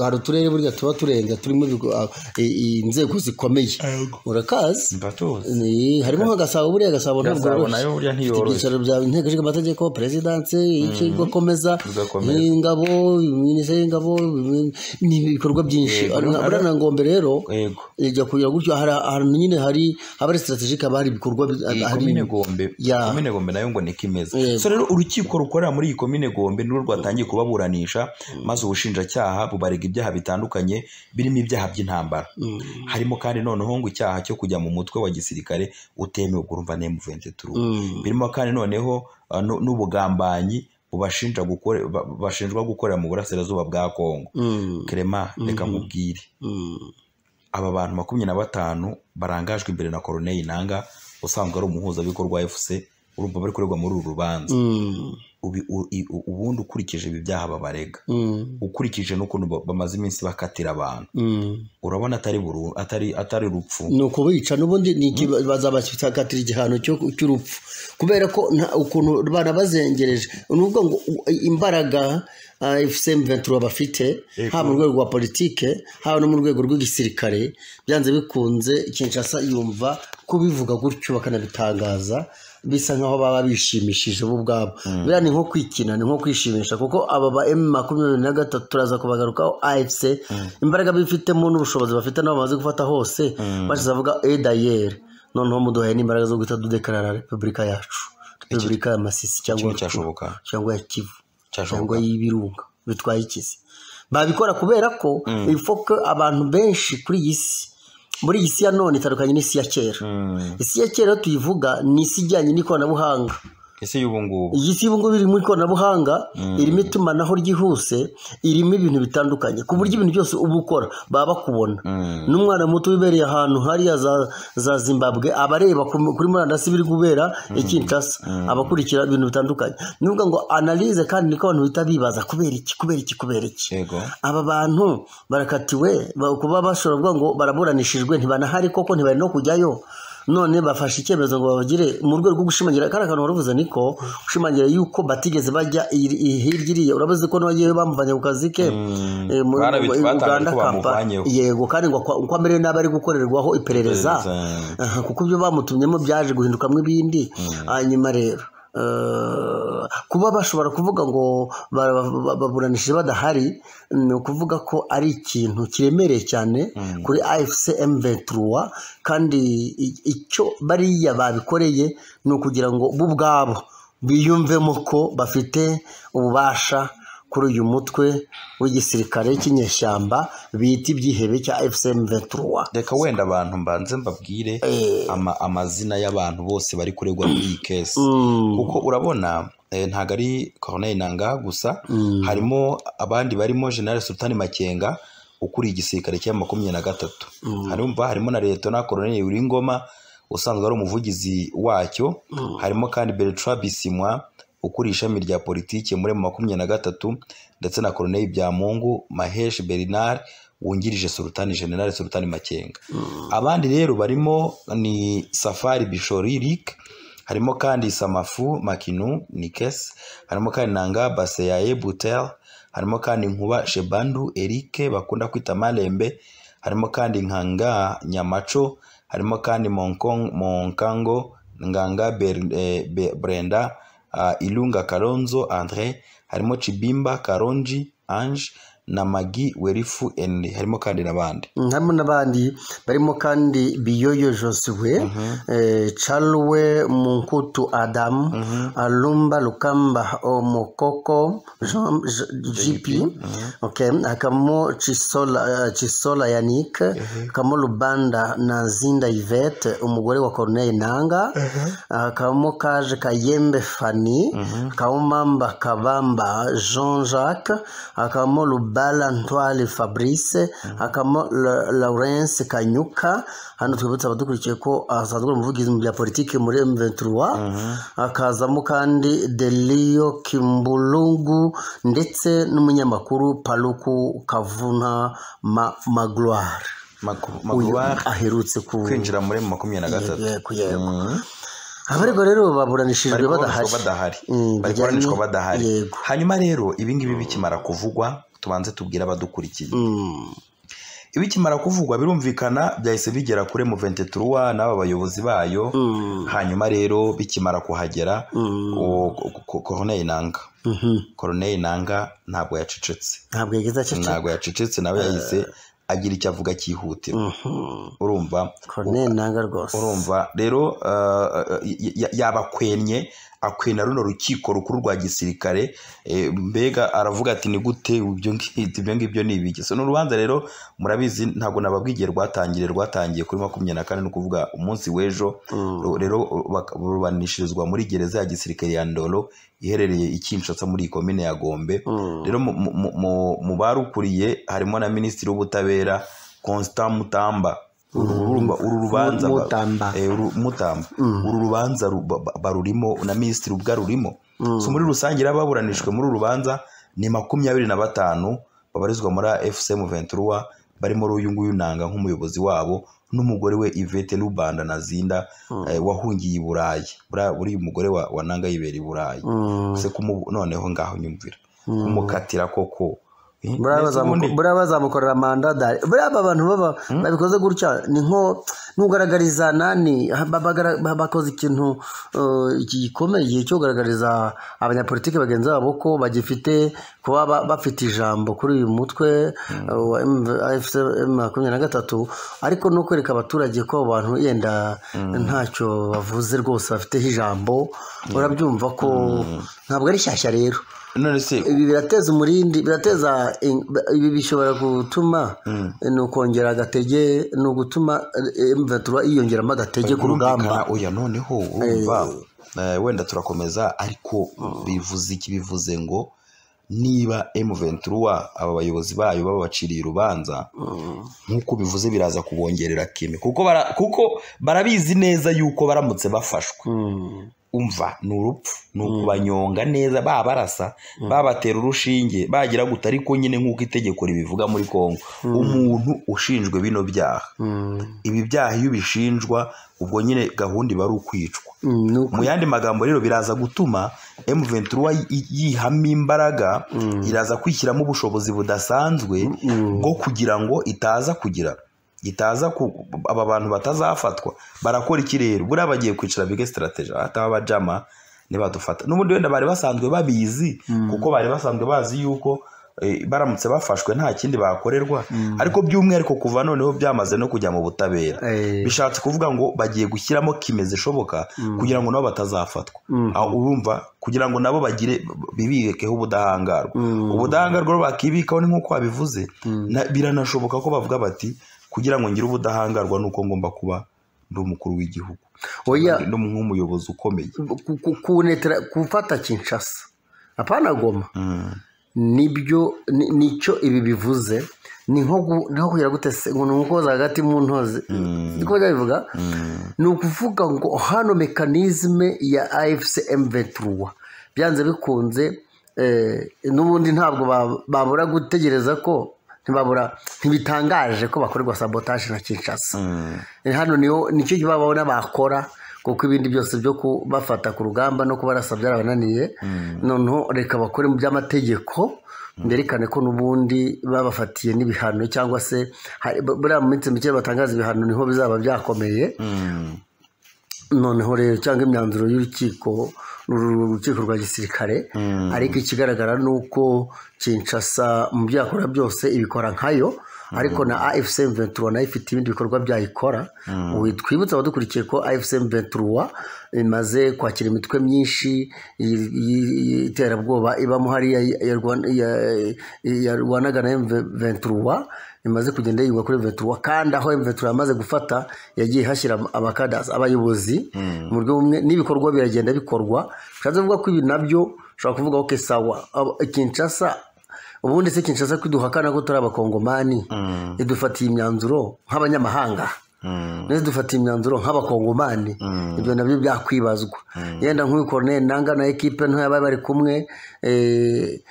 hari uturere burya tuba turenga turimo ibigo- ah, i- inzego zikomeye urakazi mbatoze Ni- harimo nka gasabo buriya gasabo ntabwo Gasabo yoroshye. nayo burya Ifite ntiyoroshye. ibyicaro bya inteko ishinga amategeko perezidanse ikigo komeza Igakomeza. ingabo minisiteri y'ingabo ibi- ni ibikorwa byinshi Yego. Ari- buriya na ngombe rero yego ijya kugira gutyo hari ahantu nyine hari haba ari sitaratejike haba hari ibikorwa bi- iyi hari komine gombe Ya. komine gombe nayo ngo niko imeze Yego. so rero urukiko rukorera muri iyi komine gombe nirwo rwatangiye kubaburanisha maze ubushinjacyaha bubarega ibyaha bitandukanye birimo ibyaha by'intambara Mm. harimo kandi noneho ngo icyaha cyo kujya mu mutwe wa gisirikare utemewe urumva na M23 Mm. birimo kandi noneho uh, nu- n'ubugambanyi bubashinja gukore ba- bashinjwa gukorera mu burasirazuba bwa Kongo Mm. Clement reka Mhm. nkubwire Mm. aba bantu makumyabiri na batanu barangajwe imbere na Corneille Nanga usanzwe ari umuhuzabikorwa wa FC urumva bari kuregwa muri uru rubanza Mm. Ubi- u- i- u- ubundi ukurikije ibi byaha babarega Mm. ukurikije n'ukuntu ba- bamaze iminsi bakatira abantu Mm. urabona atari buru- atari atari urupfu ni ukubica n'ubundi ni iki bazabakatira igihano cyo- cy'urupfu kubera ko nta ukuntu banabazengereje ni ukuvuga ngo u- imbaraga fcm ventura bafite Yego. haba mu rwego rwa politike haba no mu rwego rw'igisirikare byanze bikunze kinshasa yumva kubivuga gutyo bakanabitangaza bisa nkaho baba bishimishije bo ubwabo buriya ni nko kwikina ni nko kwishimisha kuko aba ba emu makumyabiri na gatatu turaza kubagarukaho afc imbaraga bifitemo n'ubushobozi bafite n'abo bamaze gufata hose bashize avuga edayeri noneho muduhaye n'imbaraga zo guhita dudekarara repubulika yacu repubulika ya masisi cyangwa kimwe cyashoboka cyangwa ya kivu cyangwa cyashoboka y'ibirunga bitwaye ikizi babikora kubera ko ifoke abantu benshi kuri iyi si muri iyi si ya none itandukanye n'isi ya kera Mm. isi ya kera iyo tuyivuga ni isi ijyanye n'ikoranabuhanga ese y'ubu ngubu iyi si ubu ngubu iri mu ikoranabuhanga irimo itumanaho ryihuse irimo ibintu bitandukanye ku buryo ibintu byose uba ukora baba bakubona Mm. n'umwana muto wibereye ahantu hariya za, za zimbabwe aba areba ku- kuri murandasi biri kubera i kinshasa abakurikira ibintu bitandukanye ni ukuvuga ngo analize kandi niko abantu bita bibaza kubera iki kubera iki kubera iki yego aba bantu barakatiwe ba- kuba bashobora kuvuga ngo baraburanishijwe ntibanahari koko ntibari no kujyayo none bafashe icyemezo ngo babagire mu rwego rwo gushimangira kariya kantu waravuze niko gushimangira yuko batigeze bajya i- i- hirya iriya urabazi ko n'abagiye bamuvanye ku kazi ke Mm. eh, muri- Barabizi- i- batangaje Uganda ko Kampala. bamuvanyeho. yego kandi ngo akwa- uko amerewe nabi ari gukorerwaho iperereza Iperereza. Aha, kuko ibyo bamutumyemo byaje guhindukamo ibindi hanyuma rero eh, kuba bashobora kuvuga ngo bara- ba- baburanishije badahari ni ukuvuga ko ari ikintu kiremereye cyane kuri afc m23 kandi i- icyo bariya babikoreye ni ukugira ngo bo ubwabo biyumvemo ko bafite ububasha kuri uyu mutwe w'igisirikare cy'inyeshyamba bita ibyihebe cya fcm 23 reka wenda abantu mbanze mbabwire ama- amazina y'abantu bose bari kuregwa muri iyi kesi kuko urabona eh, ntabwo ari Corneille Nanga gusa harimo abandi barimo General Sultan Makenga ukuriye igisirikare cya makumyabiri na gatatu harumva harimo na Liyetona Colonel Uringoma usanzwe ari umuvugizi wacyo harimo kandi Bertrand Bisimwa ukuriye ishami rya politike muri mu makumyabiri na gatatu ndetse na Colonel Byamungu Mahesh Bernard wungirije Sultani General Sultani Makenga abandi rero barimo ni Safari Bishori Rick harimo kandi Samafu Makinu Nikes harimo kandi Nanga Baseyaye Butel harimo kandi Nkuba Shebandu Eric bakunda kwita Malembe harimo kandi Nkanga Nyamaco harimo kandi Monkong Monkango Nganga Ber- eh, Be- Brenda ah, Ilunga Kalonzo Andre harimo Chibimba Karonji Ange na Magi Werifu Enri harimo kandi n'abandi Mm, harimo n'abandi barimo kandi biyoyo josue eh, charwe munkutu adamu alumba lukamba omokoko Jean- J- gp okay. hakabamo chisola, eh, chisola yanik hakabamo lubanda na zinda yvette umugore wa corneille nanga hakabamo kaje kayembe fani hakabamo mamba kabamba jean jacques hakabamo Lubanda bara ntwari fabrice hakamo lawurence kanyuka hano twibutsa abadukurikiye ko asanzwe ari umuvugizi mu bya politiki muri M23 hakazamo kandi Delio Kimbulungu ndetse n'umunyamakuru Paluku Kavuna Ma- Magloire uyu magwari aherutse ku kwinjira muri emu makumyabiri na gatatu yego yego Mhm. abaregwa rero bari baburanishijwe badahari kuburanishwa badahari Mm, bari bajyanye- kuburanishwa badahari yego hanyuma rero ibi ngibi bikimara kuvugwa tubanze tubwire abadukurikiye Mm, ibikimara kuvugwa birumvikana byahise bigera kuri mu 23 n'aba bayobozi bayo mm, hanyuma rero bikimara kuhagera mm, uwo ko- ko- koroneli nanga mhm. koroneli nanga ntabwo yacecetse ntabwo yageze acece ntabwo yacecetse nawe yahise agira icyo avuga cyihutira Mhm. urumva Corneille nanga rwose urumva rero uh, y- y- yabakwenye akwena runo rukiko rukuru rwa gisirikare eh, mbega aravuga ati ni gute ibyo ngibyo ibyo ngibyo ni ibiki so ni urubanza rero murabizi ntabwo nababwigiye rwatangiye rwatangiye kuri makumyabiri na kane ni ukuvuga umunsi w'ejo Mm. Ru- rero bak- ruburanishirizwa muri gereza ya gisirikare ya ndoro iherereye i kinshasa muri komine ya gombe Mm. rero mu- mu- mu- mu- mu barukuriye harimo na minisitiri w'ubutabera constant mutamba urumva uru rubanza ba- Mutamba. eh, uru- mutamba uru rubanza ru- ba- ba- barurimo na minisitiri ubwo arurimo so muri rusange rero ababuranishwe muri uru rubanza ni makumyabiri na batanu babarizwa muri fcm 23 barimo rero uyu nguyu nanga nk'umuyobozi wabo n'umugore we ivete rubanda na zinda eh, wahungiye i burayi Buriya- buriya umugore wa, wa nanga yibera i burayi Mm. se kumu noneho ngaho nyumvira kumukatira koko Eh, buriya mbese bazamuko- ubundi- buriya bazamukorera manda dari buriya aba bantu baba babikoze gutya ni nko nugaragariza nani babagara- ba- bakoze ikintu eh, gikomeye cyo kugaragariza abanyapolitiki bagenzi babo ko bagifite kuba ba- bafite ijambo kuri uyu mutwe eh, wa M makumyabiri na gatatu ariko no kwereka abaturage ko abo bantu yenda ntacyo bavuze rwose bafiteho ijambo urabyumva ko ntabwo ari shyashya rero none se ibi birateza umurindi birateza in- ibi bishobora gutuma ni ukongera agatege ni ugutuma imvatura yiyongeramo agatege ku rugamba Birumvikana, oya noneho urumva eh, wenda turakomeza ariko bivuze iki bivuze ngo niba M23 aba bayobozi bayo babaciriye urubanza nk'uko bivuze biraza kubongerera kime kuko bara, kuko barabizi neza yuko baramutse bafashwe Mm. umva ni urupfu ni ukubanyonga neza babarasa babatera urushinge bagira guta ariko nyine nk'uko itegeko ribivuga muri Kongo umuntu ushinjwe bino byaha Mm. ibi byaha iyo ubishinjwa ubwo nyine gahunda iba ari ukwicwa Mm, ni uko- mu yandi magambo rero biraza gutuma M23 yi- yihamo imbaraga iraza kwishyiramo ubushobozi budasanzwe bwo kugira ngo itaza kugira itaza ku- aba bantu batazafatwa barakora iki rero buriya bagiye kwicara bige strategy ataba abajama nibadufata n'ubundi wenda bari basanzwe babizi kuko bari basanzwe bazi yuko eh, baramutse bafashwe nta kindi bakorerwa ariko by'umwihariko kuva noneho byamaze no kujya mu butabera Eh, bishatse kuvuga ngo bagiye gushyiramo kime zishoboka kugira ngo nabo batazafatwa Aho urumva kugira ngo nabo bagire bibikeho ubudahangarwa ubudahangarwa rero bakibikaho ni nk'uko wabivuze na- biranashoboka ko bavuga bati kugira ngo ngire ubudahangarwa ni uko ngomba kuba ndi umukuru w'igihugu oya Ndi nk'umuyobozi ukomeye ku- ku- kunetera gufata kinshasa apana goma Mm. nibyo ni- nicyo ibi bivuze ni nko gu- ni nko kugira gute se ngo ni umukozi hagati mu ntozi niko babivuga ni ukuvuga ngo hano mekanizme ya afcm 23 byanze bikunze eh, n'ubundi ntabwo ba- babura gutegereza ko ntibabura ntibitangaje ko bakorerwa sabotage na kinshasa Eh, hano niho nicyo baba babona bakora kuko ibindi byose byo kubafata ku rugamba no kubarasa byarabananiye noneho reka bakore mu by'amategeko byerekane ko n'ubundi babafatiye n'ibihano cyangwa se hari- buriya mu minsi mike batangaza ibihano niho bizaba byakomeye noneho rero cyangwa imyanzuro y'urukiko uru rukiko rwa gisirikare ariko ikigaragara ni uko kinshasa mu byo yakora byose ibikora nkayo ariko na afcm 23 nayo ifite ibindi bikorwa byayikora Ubu twibutse abadukurikiye ko afcm 23 imaze kwakira imitwe myinshi y- y- y'iterabwoba ibamo hariya ya- ya Rwan- ya- yarwanaga na m23 imaze kugenda yigwa kuri vetura kandi aho vetura yamaze gufata yagiye hashyira abakadasi abayobozi mu buryo bumwe n'ibikorwa biragenda bikorwa bishatse kuvuga ko ibi nabyo ushobora kuvuga ko sawa Abo- kinshasa ubundi se kinshasa kwiduhakana ko turi abakongomani Mm. idufatiye imyanzuro nk'abanyamahanga Mm. ndetse dufatiye imyanzuro nk'abakongomani Mm. ibyo nabyo byakwibazwa yenda nk'uyu koroneri nanga na ekipe ntoya bari bari kumwe eh,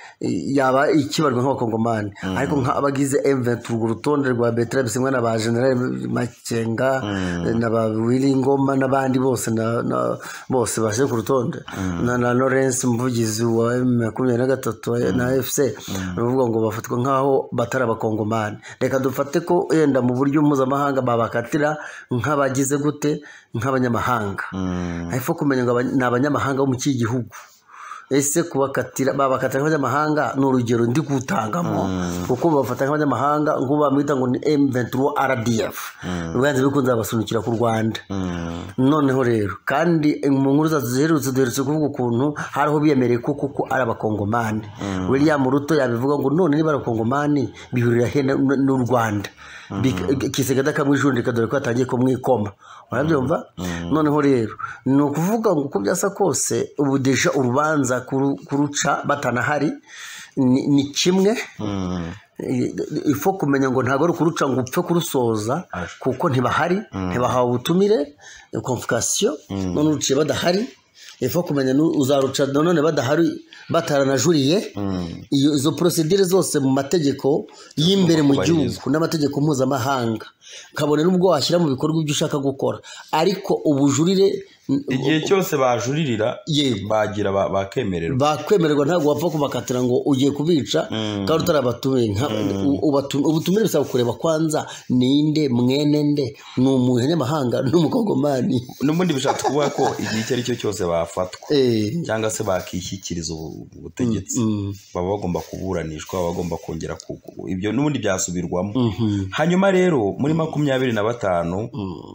yaba ikibarwa nk'abakongomani ariko nk'abagize m20 urwo rutonde rwa betera bisimwa na ba general makenga eh, na ba wiringoma n'abandi bose na, na bose baje ku rutonde na, na lawrence umuvugizi wa makumyabiri na gatatu wa- na fc baravuga ngo bafatwa nk'aho batari abakongomani reka dufate ko yenda mu buryo mpuzamahanga babakatira nk'abagize gute nk'abanyamahanga Mm. hepfo kumenya ngo abany- ni abanyamahanga bo mu kihe gihugu ese kubakatira babakatira nk'abanyamahanga ni urugero ndi kutangamo kuko babafata nk'abanyamahanga nk'ubu bamwita ngo ni M23 RDF bibanze bikunze babasunikira ku Rwanda Mm. noneho rero kandi mu nkuru zacu ziherutse duherutse kuvuga ukuntu hariho biyemereye ko kuko ari abakongomani william ruto yabivuga ngo none niba ari abakongomani bihurira he na- na- n'u rwanda Bik- kisega akamwijundika dore ko yatangiye kumwikoma urabyumva noneho rero ni ukuvuga ngo uko byasa kose ubu deja urubanza kuru- kuruca batanahari ni ni kimwe Mm. ifo kumenya ngo ntabwo ari ukuruca ngo upfe kurusoza Aje. kuko ntibahari ntibahawe ubutumire konfukasiyo none uruciye badahari ifo kumenya nu- uzaruca nanone badahari bataranajuriye Mm. iyo izo porosidire zose mu mategeko y'imbere mu kubahirizwa. gihugu n'amategeko mpuzamahanga kabone n'ubwo washyira mu bikorwa ibyo ushaka gukora ariko ubujurire igihe cyose bajuririra yego bagira ba- bakemererwa bakwemererwa ntabwo wapfa kubakatira ngo ugiye kubica kandi utarabatumiye nka- u- ubatu- ubutumire bisaba kureba kwanza ninde mwene nde ni umunyamahanga n'umukongomani n'ubundi bishatse kuvuga ko igihe icyo ari cyo cyose bafatwa Eh, cyangwa se bakishyikiriza ubu- ubutegetsi baba bagomba kuburanishwa baba bagomba kongera ku- ku- ibyo n'ubundi byasubirwamo hanyuma rero muri makumyabiri na batanu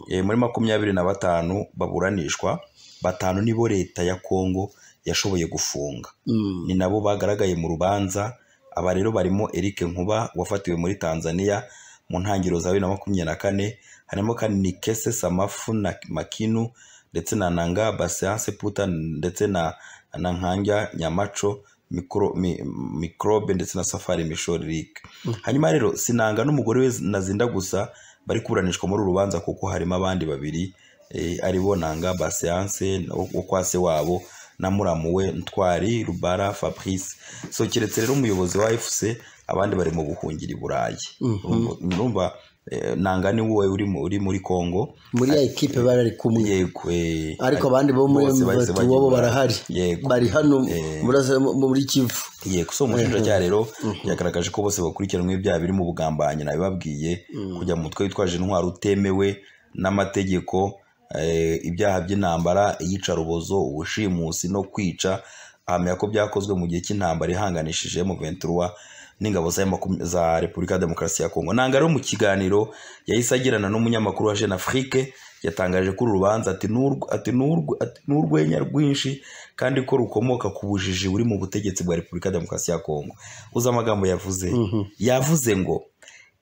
eh, muri makumyabiri na batanu baburanishwa batanu nibo leta ya kongo yashoboye gufunga mm, ni nabo bagaragaye mu rubanza aba rero barimo Eric Nkuba wafatiwe muri Tanzania mu ntangiriro za bibiri na makumyabiri na kane harimo kandi Nikese Samafu na Makinu ndetse na Nanga Basianse Puta ndetse na na Nkanja Nyamaco Mikro, mi, Mikrobe ndetse na Safari Mishori Rick hanyuma rero Sinanga n'umugore we Nazinda gusa bari kuburanishwa muri uru rubanza kuko harimo abandi babiri eh, aribo Nanga Basianse wo kwa se wabo na muramu we ntwari rubara fabrice so keretse rero umuyobozi wa fc abandi bari mu buhungiro i burayi Urumva- urumva eh, nanga ni wowe uri mu- uri muri congo muri ya ekipe bari ari kumwe yego eh, ariko abandi bo muri bose bahise bati bajya i wabo Burayi. barahari yego bari hano burasa- mu- muri kivu yego so umushinjacyaha rero yagaragaje ko bose bakurikiranwe ibyaha biri mu bugambanyi nabibabwiye kujya mu mutwe witwaje intwaro utemewe n'amategeko eh, ibyaha by'intambara iyicarubozo ubushimusi no kwica ahamya ko byakozwe mu gihe cy'intambara ihanganishije mu ventura n'ingabo za makum- za repubulika ya demokarasi ya kongo nanga rero mu kiganiro yahise agirana n'umunyamakuru wa jeune afrique yatangaje ko uru rubanza ati "Ni urw- ati "Ni urw- ati "Ni urwenya rwinshi kandi ko rukomoka ku bujiji buri mu butegetsi bwa repubulika ya demokarasi ya kongo uzi amagambo yavuze yavuze ngo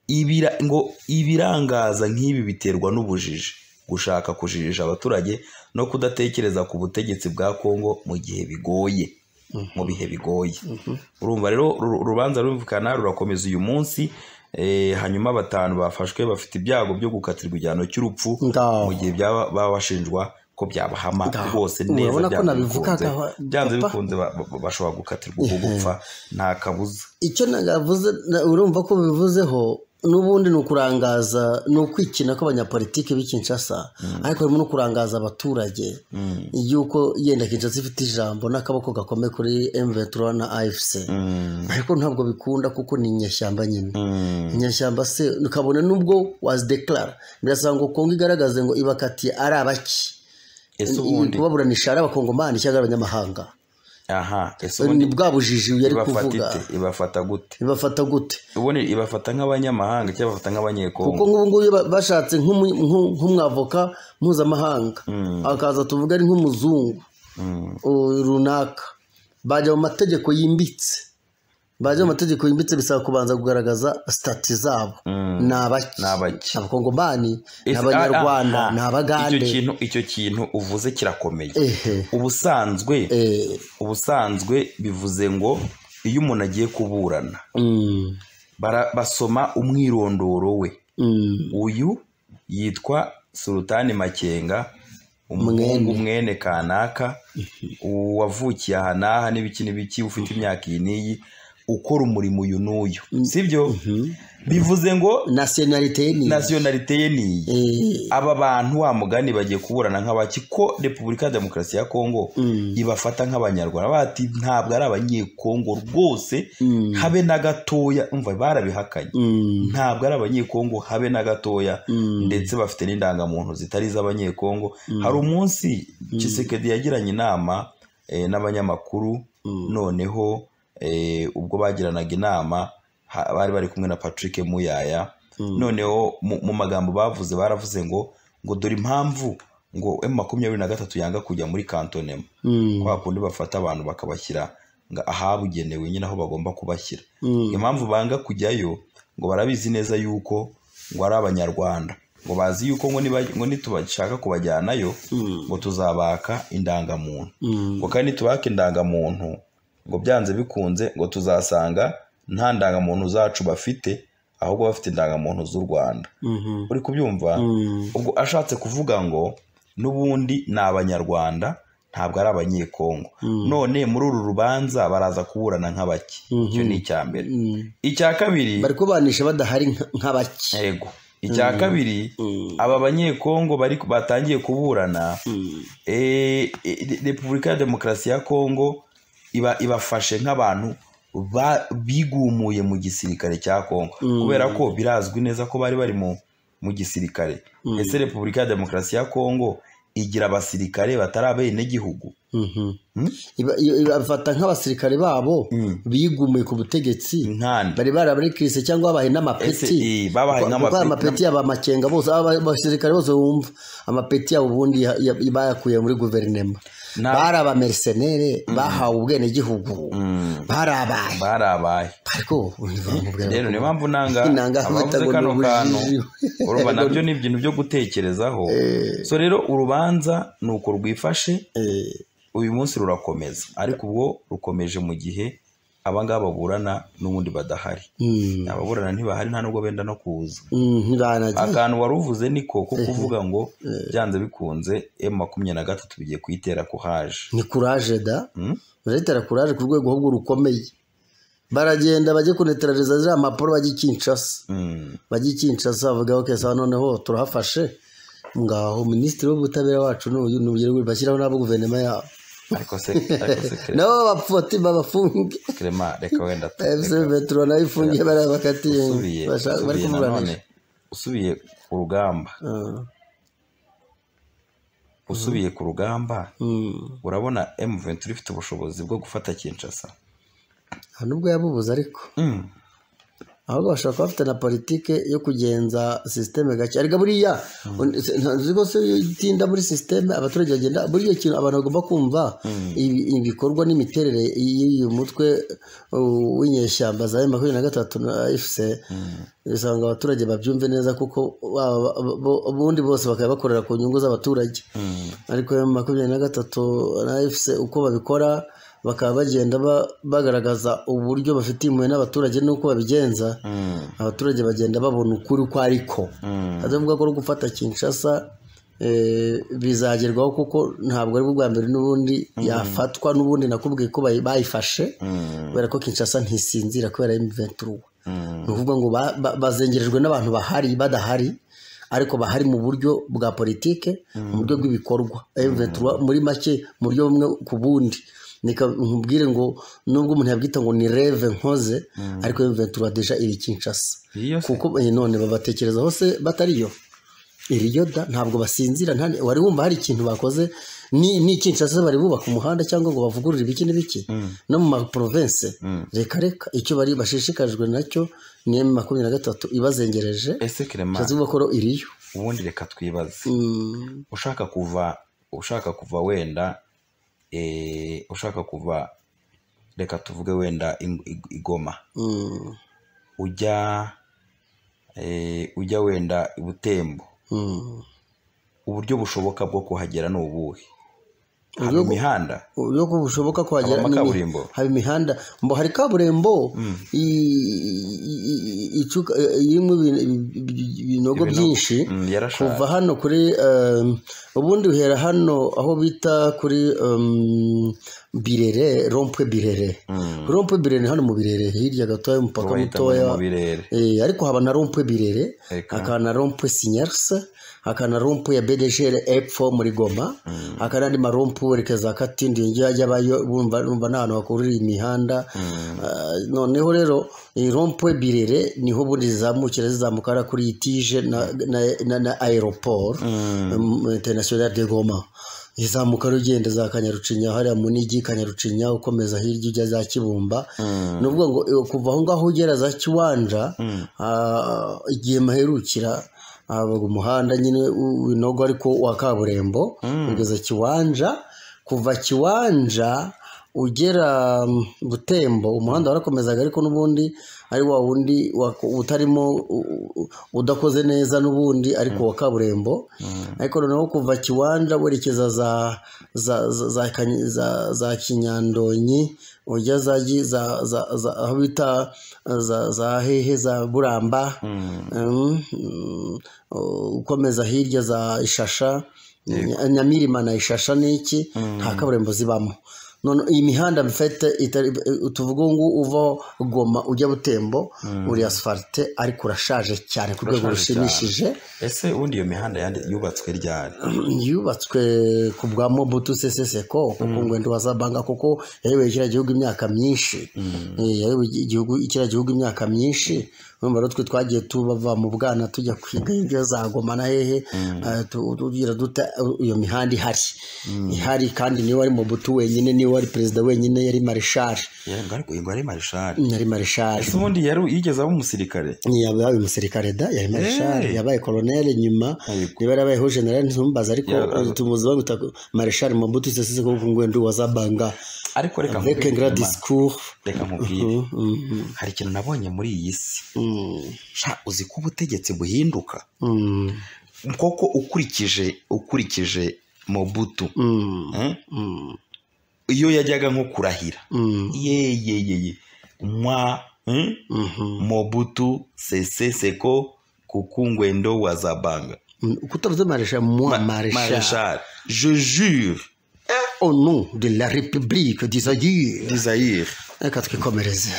ibira- ngo ibirangaza nk'ibi biterwa n'ubujiji gushaka kujijisha abaturage no kudatekereza ku butegetsi bwa kongo mu gihe bigoye mu bihe bigoye urumva rero uru- urubanza rurumvikana rurakomeza uyu munsi eh, hanyuma batanu bafashwe bafite ibyago byo gukatirwa igihano cy'urupfu Ngaho. mu gihe byaba baba bashinjwa ko byabahama Ngaho. rwose neza Urabona ko byanze nabivugaga, bikunze. wa- byanze papa. bikunze ba- ba- bashobora gukatirwa ubwo gupfa nta kabuza icyo nagavuze na- urumva ko bivuzeho n'ubundi ni ukurangaza ni ukwikina kw'abanyapolitiki b'i Kinshasa ariko harimo no kurangaza abaturage yuko yenda Kinshasa ifite ijambo n'akaboko gakomeye kuri M23 na AFC ariko ntabwo bikunda kuko ni inyeshyamba nyine inyeshyamba se ukabona n'ubwo wazidekarara birasaba ngo kongo igaragaze ngo ibakatiye ari abaki ese ubundi kubaburanisha ari abakongomani cyangwa ari abanyamahanga aha ese ni ubundi bwa bujiji yari ibafata kuvuga ite ibafata gute ibafata gute ubundi ibafata nk'abanyamahanga cyangwa ibafata kuko nk'abanyekongo nk'ubu ngubu iyo ba- bashatse nk'umu- nk'u- nk'umwavoka mpuzamahanga akaza tuvuga ari nk'umuzungu u- runaka bajya mu mategeko yimbitse bajya mu mategeko yimbitse bisaba kubanza kugaragaza sitati zabo ni abaki Ni abaki. Ni abakongomani ni Ese- abanyarwanda ah, ah, ah. ni icyo abagande kintu icyo kintu uvuze kirakomeye ehe ubusanzwe eh, ubusanzwe bivuze ngo iyo umuntu agiye kuburana Mm, bara- basoma umwirondoro we mm, uyu yitwa sulutani makenga umuhungu mwene kanaka wavukiye aha n'aha n'ibiki n'ibiki ufite imyaka iyi n'iyi ukora umurimo uyu n'uyu sibyo mhm. bivuze ngo nationalite ye ni nasiyonalite ye ni iyi Eh, aba bantu wa mugani bagiye kuburana nk'abaki ko repubulika ya demokarasi ya kongo mm, ibafata nk'abanyarwanda bati ntabwo ari abanyekongo rwose mm, habe na gatoya umva barabihakanye mm, ntabwo ari abanyekongo habe na gatoya mm, ndetse bafite n'indangamuntu zitari iz'abanyekongo hari umunsi Tshisekedi yagiranye inama eh, n'abanyamakuru mm, noneho eh, ubwo bagiranaga inama ha- bari bari kumwe na patrick muyaya mm. noneho mu mu magambo bavuze baravuze ngo ngo dore impamvu ngo emu makumyabiri na gatatu yanga kujya muri kantonema Mm, kwa kundi bafata abantu bakabashyira ngo ahabugenewe nyine aho bagomba kubashyira mm, impamvu banga kujyayo ngo barabizi neza yuko ngo ari abanyarwanda ngo bazi yuko ngo niba- ngo nitubashaka kubajyanayo mm, ngo tuzabaka indangamuntu mm. ngo kandi nitubaka indangamuntu ngo byanze bikunze ngo tuzasanga nta ndangamuntu zacu bafite ahubwo bafite indangamuntu z'u rwanda Mhm. uri kubyumva Mm, ubwo ashatse kuvuga ngo n'ubundi ni abanyarwanda ntabwo ari abanyekongo mm, none muri uru rubanza baraza kuburana nk'abaki icyo Mhm. ni icya mbere mm. icya kabiri bari kubanisha badahari nka- nk'abaki yego icya Mm. kabiri Mm, aba banyekongo bari batangiye kuburana mm, Eh, eh, repubulika ya demokarasi ya kongo iba ibafashe nk'abantu ba- bigumuye mu gisirikare cya kongo Mm. kubera ko birazwi neza ko bari bari mu mu gisirikare Mm. ese repubulika ya demokarasi ya kongo igira abasirikare batari abenegihugu mhm. Mm? Iba- iyo- ibafata nk'abasirikare babo Mm. bigumiye ku butegetsi nkanda bari barabarikirisi cyangwa babaye ese n'amapeti eh, babahaye Kuko- kuko nk'amapeti amapeti yaba amakenga bose aba- abasirikare bose bumva amapeti yabo ubundi ya- ya- bayakuye muri guverinema Na- bari abamersenere bahawe ubwenegihugu Mm, barabaye barabaye ariko bamubwira rero niyo mpamvu nanga Inanga abavuze bitago kano kantu n'ubujiji. urumva nabyo ni ibintu byo gutekerezaho so rero urubanza ni uko rwifashe uyu munsi rurakomeza ariko ubwo rukomeje mu gihe abangaba baburana n'ubundi badahari Mm, ababurana ntibahari nta nubwo benda no kuza mm, ntibanagiye akantu wari uvuze niko ko kuvuga ngo byanze bikunze emu makumyabiri na gatatu bigiye kuyitera ku haje ni kuraje da Mm? baretera kuraje ku rwego ahubwo rukomeye baragenda bajye kuneterereza ziriya mpapuro bajye i Kinshasa Mm. bajye i Kinshasa bavuga okay sawa noneho turahafashe ngaho minisitiri w'ubutabera wacu n'uyu n'ubugere bashyiraho n'abo guverinoma yabo ariko se ariko se Clé- nabo bapfoti babafunge Clément, reka wenda tu- efuse reka- veturo nayo ifungiye bariya bakatiye usubiye bashaka- bari usubiye nanone kuburanisha usubiye ku rugamba Ah, usubiye ku rugamba mm. urabona emu ventura ifite ubushobozi bwo gufata kinshasa nta nubwo yabubuze ariko Mm. ahubwo bashobora kuba bafite na politike yo kugenza sisiteme gake ariko buriya ntabwo se iyo utinda muri sisiteme abaturage bagenda buriya kintu abantu bagomba kumva ibi- ibikorwa n'imiterere y'uyu mutwe uh, w'inyeshyamba za makumyabiri na gatatu na efuse usanga abaturage babyumve neza kuko baba- bo- bo- ubundi bose bakaba bakorera ku nyungu z'abaturage Mm. ariko ya makumyabiri na gatatu na efuse uko babikora bakaba bagenda ba- bagaragaza uburyo bafitiye impuhwe n'abaturage n'uko babigenza Mm. abaturage bagenda babona ukuri uko ariko Mm. atavuga ko ari gufata kinshasa eh, bizagerwaho kuko ntabwo ari bwo bwa mbere n'ubundi yafatwa n'ubundi nakubwiye ko bayi- bayifashe Mm. kubera ko kinshasa ntisinzira kubera imiventura Mm. ni ukuvuga ngo ba- ba- bazengerejwe n'abantu bahari badahari ariko bahari mu buryo bwa politike mu buryo bw'ibikorwa M23 muri make mu buryo bumwe ku bundi Nika- nkubwire ngo nubwo umuntu yabwita ngo ni reve nkoze ariko M23 deja iri Kinshasa Iyo se. kuko eh, none babatekerezaho se batariyo iriyo da ntabwo basinzira nta wari wumva hari ikintu bakoze ni ni Kinshasa bari bubaka umuhanda cyangwa ngo bavugurure ibiki n'ibiki no mu maprovince reka reka icyo bari bashishikajwe nacyo ni M makumyabiri na gatatu ibazengereje ese kerema bishatse kuvuga ko iriyo ubundi reka twibaze Mm, ushaka kuva ushaka kuva wenda eh, ushaka kuva reka tuvuge wenda ing- ig- igoma mm, ujya eh, ujya wenda i butembo mm. uburyo bushoboka bwo kuhagera ni ubuhe hari Uburyo- imihanda uburyo ko bushoboka kuhagera Habamo ni imi- kaburimbo. hari imihanda mbo hari kaburimbo i- i- icuka- irimo ibin- ibi- Ibinogo. ibinogo byinshi Mm, yarashaje. kuva hano kuri um, ubundi uhera hano aho bita kuri um, birere rompwe birere Mm. rompwe birere ni hano mu birere hirya gatoya umupaka bahitamo mutoya mu birere Eh, ariko haba na rompwe birere Eka. hakaba na rompwe sinyarse hakaba na rompwe ya bedegere epfo muri goma hakaba n'andi marompu werekeza katindi ngewe ajyabayo bumva bumva ni ahantu hakurira imihanda Ah, noneho rero iyi rompwe birere niho ubundi zizamukira zizamuka hariya kuri iyi tije na, na, na, na aeroport um, international de goma izamuka rugenda za kanyarucinya hariya munigi kanyarucinya ukomeza hirya ujya za kibumba ni ukuvuga ngo eh, kuva aho ngaho ugera za kiwanja ah, igihe maherukira haba umuhanda nyine u- winogo ariko wa kaburimbo ugeza kiwanja kuva kiwanja ugera mm, butembo umuhanda warakomezaga ariko n'ubundi ari wa wundi wa- utarimo u- u- udakoze neza n'ubundi ariko wa kaburimbo ariko noneho kuva kiwanja werekeza za za za, za, Kany- za, za kinyandonyi ujya za Gi- za za za aho bita za, za hehe za buramba Mm, mm, ukomeza hirya za ishasha nyamirima na ishasha n'iki nta kaburimbo zibamo none iyi mihanda mfite itari- tuvuga ngo uva goma ujya butembo uri asfalite ariko urashaje cyane ku rwego Urashaje rushimishije ese ubundi iyo mihanda yandi- yubatswe ryari yubatswe ku bwa mobutu seseseko kuko ngo ntiwazabanga kuko yayoboye kiriya gihugu imyaka myinshi Eh, yayoboye igihugu kiriya gihugu imyaka myinshi urumva rero twe twagiye tubava mu bwana tujya kwiga ibyo zagomana hehe eh, tu- tugira duta iyo mihanda ihari ihari kandi niwe wari mobutu wenyine niwe wari perezida wenyine yari marishari Yego, ariko ngo ari marishari yari marishari ese ubundi yari yigeze aba umusirikare yabaye umusirikare da yari marishari Eh. yabaye koroneli nyuma Ariko. niba yarabayeho generali ntumbaza ariko Ya- ubu tumuzi bamuta marishari mabutu sesise kuko ngo ndi wazabanga ariko reka avec un grand nkubwire, discours reka nkubwire Mhm, mhm, hari ikintu nabonye muri iyi si mhm, sha uzi ko ubutegetsi buhinduka mhm, koko ukurikije ukurikije mobutu mhm, eh, mhm, iyo yajyaga nko kurahira mhm, yeyeyeye mwa eh, mhm. mobutu sese seko kuku ngwendo wa zabanga uko utavuze marishari moi marishari marishari je jure au nom de la république dizayire desire reka twikomereze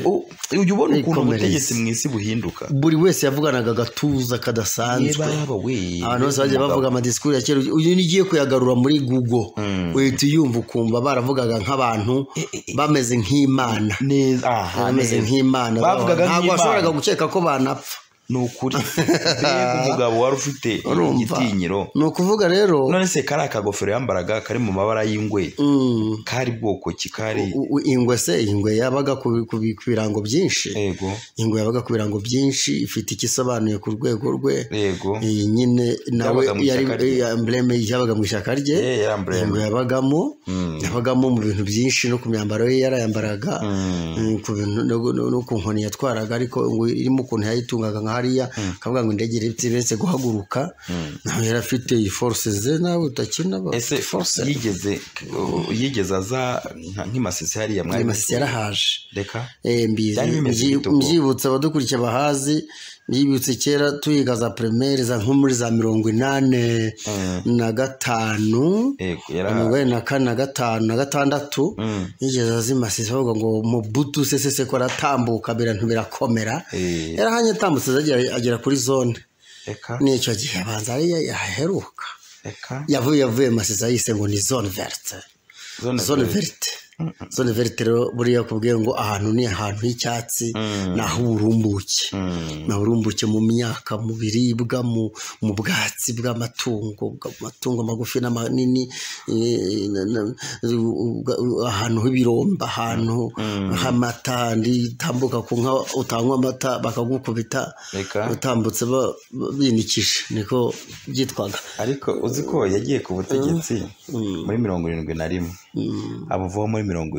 ujya ubona ukuntu Ikomereze. ubutegetsi mu isi buhinduka buri wese yavuganaga agatuza kadasanzwe Yebaba we abantu bose bagiye bavuga amadisikuru ya kera uyu n'igiye kuyagarura muri google uhita uyumva ukumva baravugaga nk'abantu bameze nk'imana neza aha bameze neza. nk'imana bavugaga ntabwo washoboraga nk'imana gukeka ko banapfa ni ukuri mbega umugabo wari ufite urumva igitinyiro ni ukuvuga rero none se kari akagofero yambaraga kari mu mabara y'ingwe mm, kari bwoko ki kari u- u- ingwe se ingwe yabaga ku ku- ku birango byinshi yego ingwe yabaga ku birango byinshi ifite icyo isobanuye ku rwego rwe yego iyi nyine nawe Yabaga mu yari ishyaka rye. embleme yabaga mu ishyaka rye Eh, yari umbrella. ingwe yabagamo yabagamo mu bintu byinshi no ku myambaro ye yarayambaraga Mm. mm, ku bintu no- no no ku nkoni yatwaraga ariko ngo irimo ukuntu yayitungaga nka hariya akavuga ngo indege iretse guhaguruka nawe yari afite iyi force ze nawe utakina ba- ese force yigeze yigeze aza nka- nk'imasisi hariya mwari Nyamasi yarahaje reka Eh, Byari mbizi bimeze mbyi- bite ubwo? mbyibutse abadukurikiye bahazi mbyibutse kera tuyiga za primaire za nko muri za mirongo inane na gatanu yego mirongo yarahawe inani na kane na gatanu na gatandatu Mm. yigeze azimasisa bavuga ngo mubutu sesese ko aratambuka birantu birakomera Eh. yarahanye atambutse agera- agera kuri zone reka n'icyo gihe abanza ariyo yaheruka reka yavuye yavuye masisa yise ngo ni zone verte zone zone verte. verite zone verite rero buriya kubwiye ngo ahantu ni ahantu h'icyatsi ni aho uburumbuke ni aho uburumbuke mu myaka mu biribwa mu mu bwatsi bw'amatungo amatungo magufi n'amanini eh, na- na- ubwa- ahantu h'ibiromba ahantu h'amata ntitambuka ku nka utanywa amata bakagukubita reka utambutse ba- ba- binikije niko byitwaga ariko uzi ko yagiye ku butegetsi muri mirongo irindwi na rimwe abuvaho muri mirongo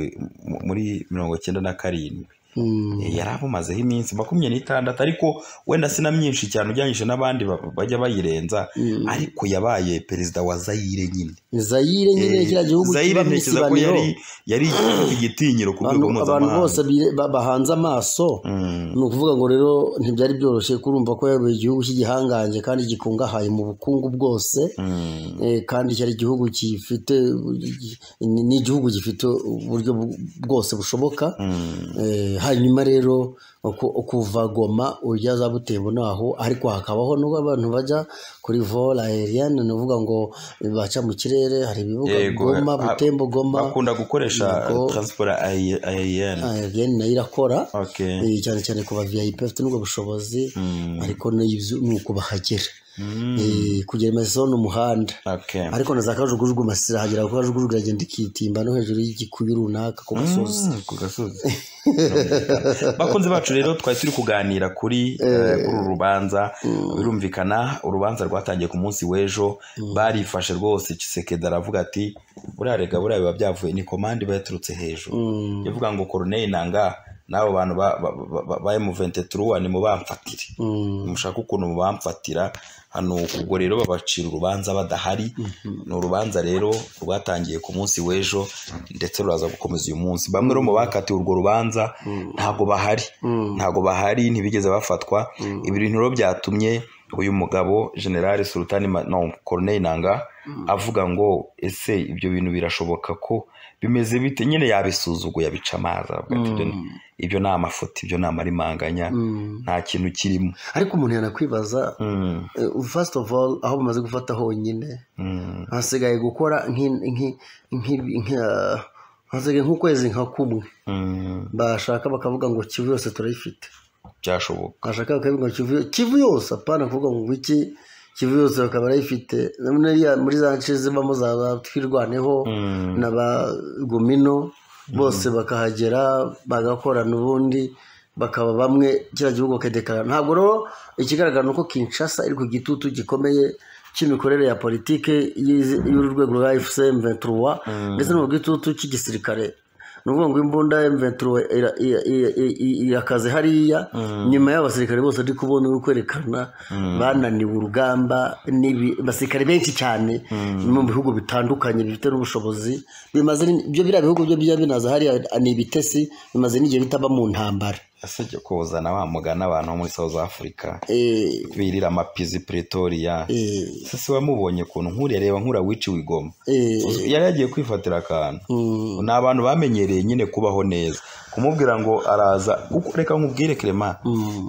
muri mirongo icyenda na karindwi Eh, yari abumazeho iminsi makumyabiri n'itandatu ariko wenda si na myinshi cyane ugereranyije n'abandi ba- bajya bayirenza ariko yabaye perezida wa zayire nyine zayire nyine Eh, kiriya gihugu Zaire kiba mu ntekereza ko isibaniro yari yari igitinyiro ku rwego Abantu- abantu bose mpuzamahanga bire- ba- bahanze amaso Mm. ni ukuvuga ngo rero ntibyari byoroshye kurumva ko yabaye igihugu cy'igihangange kandi gikungahaye mu bukungu bwose Mm. Eh, kandi cyari igihugu gifite ni ni igihugu gifite uburyo bu- bwose bushoboka Mm. Eh, hanyuma rero ku- kuva goma ujya za butembo naho ariko hakabaho n'abantu bajya kuri vol aerienne ni ukuvuga ngo baca mu kirere hari ibibuga Yego, goma ha- butembo goma bakunda gukoresha Yego. transport ayi- aerienne aerienne nayo irakora okay Eh, cyane cyane ku ba vip bafite n'ubwo bushobozi Mm. ariko n'ibyo ni uko bahagera Mm. Eh, kugira imeso ni umuhanda okay ariko na za kajugujugu masira hagera ku kajugujugu iragenda ikitimba no hejuru y'igikuyu runaka ku gasozi Mm, ku gasozi bakunze bacu rero twari turi kuganira kuri eh, kuri uru rubanza birumvikana urubanza rwatangiye ku munsi w'ejo barifashe rwose kisekedi aravuga ati buriya rega buriya biba byavuye ni komande iba yaturutse hejuru Mm, yavuga ngo koroneri nanga n'abo bantu ba- ba- ba- ba- ba M23 ni mu bamfatire mm, mushaka ukuntu mubamfatira hano ubwo rero babacira urubanza badahari ni urubanza rero rwatangiye ku munsi w'ejo ndetse ruraza gukomeza uyu munsi bamwe rero mu bakatiwe urwo rubanza ntabwo bahari mm, ntabwo bahari ntibigeze bafatwa ibi bintu rero byatumye uyu mugabo generale sultani Ma- no koroneri nanga avuga ngo ese ibyo bintu birashoboka ko bimeze bite nyine yabisuzuguye abica amazi aravuga ati, "Ibyo ni- ibyo ni amafoto ibyo ni amarimanganya mm. nta kintu kirimo ariko umuntu yanakwibaza Mm, eh, first of all aho bamaze gufata honyine mm, hasigaye gukora nk'i- nk'i- nk'i- nka- hasigaye nk'ukwezi nka kumwe mm, bashaka bakavuga ngo kivu yose turayifite byashoboka bashaka bakavuga ngo kivu kivu yose apana kuvuga ngo iki kivu yose bakaba barayifite Nuriya muri za nce zibamo za ba twirwaneho Mm, na ba gumino bose bakahagera bagakorana ubundi bakaba bamwe kiriya gihugu bakadekarara ntabwo rero ikigaragara ni uko kinshasa iri ku gitutu gikomeye cy'imikorere ya politiki y'izi- y'uru rwego rwa fcm 23 ndetse no mu gitutu cy'igisirikare ni ukuvuga ngo imbunda M23 ira- ira- ira- ira- irakaze hariya nyuma y'abasirikare bose ndi kubona uri kwerekana bananiwe urugamba n'ibi- abasirikare benshi cyane no mu bihugu bitandukanye bifite n'ubushobozi bimaze ni- ibyo biriya bihugu byo bijya binaza hariya ni ibitesi bimaze n'igihe bitaba mu ntambara ese jya kuzana wa mugani abantu bo muri south africa Eh, birira amapizi pretoria eh, ese se wamubonye ukuntu nkuriya reba nkura wici wigoma eh, yari yagiye kwifatira akantu mm, ni abantu bamenyereye nyine kubaho neza kumubwira ngo araza kuko reka nkubwire kerema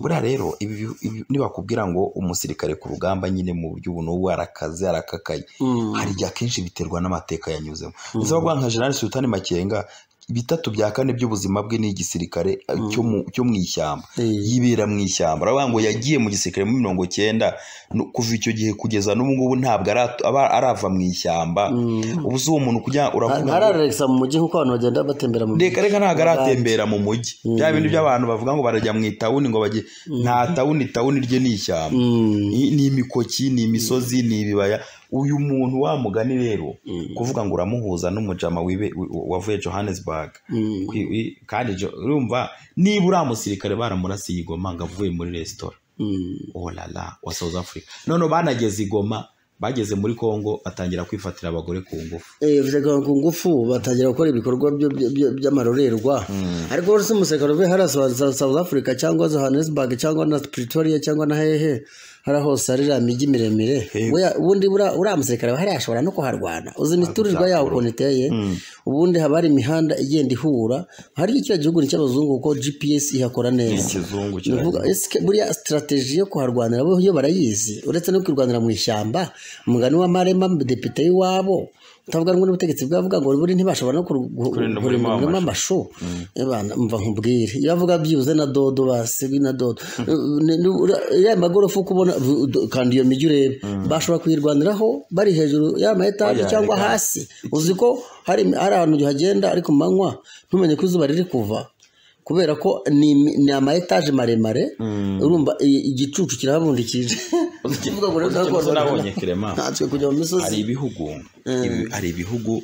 buriya rero ibi bihu- ibi- nibakubwira ngo umusirikare ku rugamba nyine mu buryo ubu n'ubu arakaze arakakaye mm, hari igihe akenshi biterwa n'amateka yanyuzemo ndetse bavuga nka general sultani makenga bitatu bya kane by'ubuzima bwe ni igisirikare eh, cyo mu- cyo mu ishyamba eh, yibera mu ishyamba aravuga ngo yagiye mu gisirikare muri mirongo cyenda no- kuva icyo gihe kugeza n'ubu ngubu ntabwo aratu- aba- arava mu ishyamba ubu si uwo muntu kujya uravuga ngo- ntararegisa mu mujyi nk'uko abantu bagenda batembera mu mujyi reka reka ntabwo aratembera mu mujyi bya bindi by'abantu bavuga ngo barajya mu itawuni ngo bajye nta tawuni tawuni rye ni ishyamba Mm, ni ni imikoki ni imisozi ni ibibaya uyu muntu wa mugani rero kuvuga ngo uramuhuza n'umujama wibe- wi- wavuye johannesburg mm, Kwi- wi- kandi jo- urumva niba uriya musirikare baramurasiye igoma ngo avuye muri resitora mm. olala wa south africa noneho banageze igoma bageze muri congo batangira kwifatira abagore ku ngufu Eh, biteganywa ku ngufu batangira gukora ibikorwa byo- byo- byo- by'amarorerwa ariko rero si umusirikare uvuye hariya South- South- South Africa cyangwa Johannesburg cyangwa na Pretoria cyangwa na hehe hariya hose hari iriya mijyi miremire Buriya- ubundi buriya- uriya musirikare hariya ashobora no kuharwana uzi imiturirwa yaho ukuntu iteye ubundi haba hari imihanda igenda ihura hariya kiriya gihugu ni icy'abazungu kuko GPS ihakora neza ikizungu Nuvuga, ese buriya sitarateji yo kuharwanira bo yo barayizi uretse no kwirwanira mu ishyamba umugani wa marema depite y'iwabo utavuga rumwe n'ubutegetsi bwavuga ngo buri ntibashobora no kur- gu- Kurinda kurinda umurima umurima w'amashu Ebana, mva nkubwire iyo avuga byibuze na dodo basi ni na dodo Ni- ni- ura- iriya magorofa uko ubona bu- do- kandi iyo mijyi ureba bashobora kuyirwaniraho bari hejuru y'ama etaje Oya, cyangwa reka. hasi uzi ko hari hari ahantu uhagenda ariko ku manywa ntumenye ko izuba riri kuva kubera ko ni, ni ama etaje maremare urumva i- igicucu kirahabundikije kivuga ngo rero Ikibazo ntabwo nabonye kirema. ntatswe kujya mu misozi hari ibihugu ibi- hari ibihugu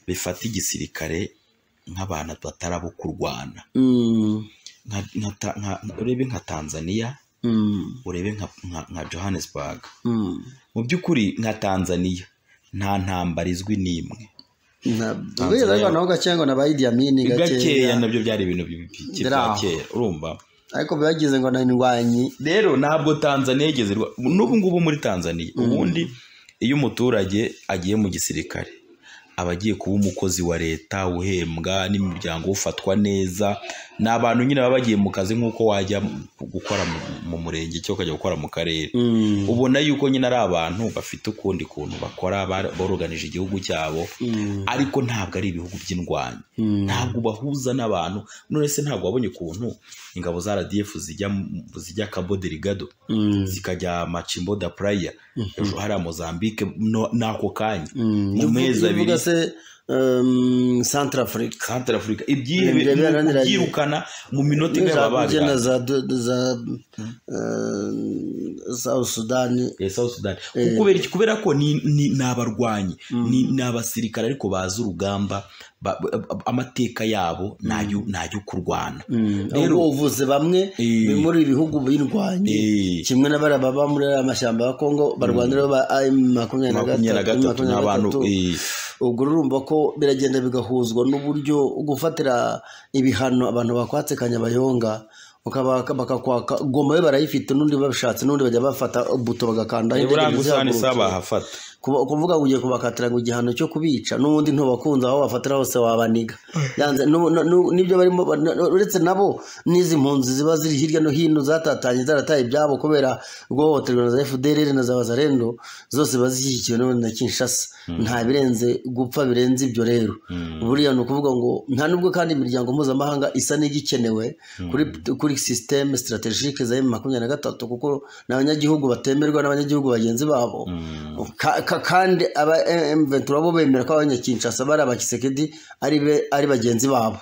bifata igisirikare nk'abantu batari abo kurwana Mm, Nka- nka Ta- nka- urebe nka tanzania mm, urebe nka- nka nka johannesburg mm. mu by'ukuri nka tanzania nta ntambara izwi n'imwe Na- Tanzania- kubera ariko naho gakeya ngo nabaye idiyamini gakeya gakeya nabyo byari ibintu bi- bi- Biri bya aho. kera urumva ariko bagize ngo ni indwanyi rero ntabwo tanzania igeze rwa- n'ubu ngubu muri tanzania ubundi iyo umuturage agiye mu gisirikare aba agiye kuba umukozi wa leta uhembwa n'imiryango ufatwa neza ni abantu nyine baba bagiye mu kazi nk'uko wajya gukora mu- mu murenge cyangwa ukajya gukora mu karere Mm, ubona yuko nyine ari abantu bafite ukundi kuntu bakora bar- boroganije igihugu cyabo mm, ariko ntabwo ari ibihugu by'indwanyi mm. ntabwo ubahuza n'abantu none se ntabwo wabonye ukuntu ingabo za RDF zijya mu- zijya Cabo Delgado Mm, zikajya Machimbo da Praia Mhm. hejuru hariya Mozambique no- n'ako kanya mm. mu mezi Iyo uvuga abiri. se um, Centrafrique Central Africa ibyihe Ibyo byaraniranye. byirukana mu minota igana Ugenda babirangiye ugenda za do- za eh, South Sudan Eh, South Sudan kubera iki kubera ko ni ni- ni abarwanyi ni ni abasirikare ariko bazi urugamba ba- ba- amateka yabo nayo nayo kurwana Mm, Rero- ubwo uvuze bamwe Eh. bi- muri ibi bihugu birwanye Eh, kimwe n'abara baba muri aya mashyamba ya Kongo barwanira ba AM makumyabiri na makumyabiri na gatatu gatatu ni makumyabiri na abantu gatatu eh, ubwo urumva ko biragenda bigahuzwa n'uburyo gufatira ibihano abantu bakwatse kanyabayonga ukaba bakakwaka goma yo barayifite n'undi babishatse n'undi bajya bafata buto bagakandaho indege buranga usana ntizihaguruke. bahafata Kuba- kuvuga ngo ugiye kubakatira ngo igihano cyo kubica n'ubundi ntubakunze aho bafatira hose wabaniga yanze n'ubu- n'u- n'u- n'ibyo barimo ba- n- uretse nabo n'izi mpunzi ziba ziri hirya no hino zatatanye zarataye ibyabo kubera guhohoterwa na za FDLR na za Bazarendo zose bazishyigikiwe n'ubundi na Kinshasa nta birenze gupfa birenze ibyo rero buriya ni ukuvuga ngo nta nubwo kandi imiryango mpuzamahanga isa n'igikenewe kuri kuri systeme strategique za M23 kuko ni abanyagihugu batemerwa n'abanyagihugu bagenzi babo Ka- ka- kandi aba M23 bo bemera ko abanyakinshasa bari abakisekedi ari be- ari bagenzi babo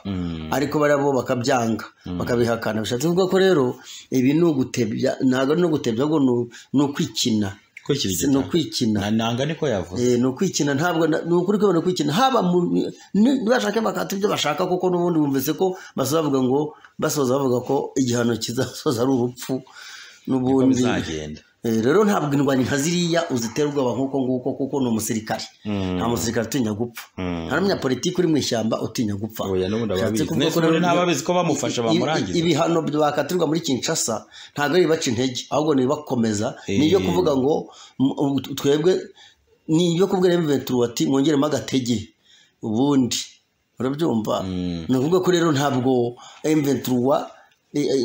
ariko bari bo bakabyanga bakabihakana bishatse kuvuga ko rero ibi ni ugutebya ntabwo ari no gutebya ahubwo ni u- ni ukwikina Si- ni ukwikina nanga niko yavuze Eh, ni ukwikina ntabwo na- ni ukuri kwibona kwikina haba mu ni- bashake bakata ibyo bashaka kuko n'ubundi bumvise ko basoza bavuga ngo basoza bavuga ko igihano kizasoza ari urupfu ko n'ubundi bizagenda Eh, rero ntabwo indwanyi nka ziriya uzitera ubwoba nk'uko nguko kuko ni umusirikare nta musirikare utinya gupfa nta n'umunyapolitiki uri mu ishyamba utinya gupfa oya n'ubundi Bishatse ababizi kuvuga ko Nese ubundi rero- ntababizi ko bamufasha i- i- bamurangiza ibihano bakatirwa muri kinshasa ntabwo ari ibibaca intege ahubwo ni ibibakomeza ni ibyo Eh. kuvuga ngo m- u- twebwe ni ibyo kubwira emuventuru ati mwongeremo agatege ubundi urabyumva ni ukuvuga ko rero ntabwo emuventuru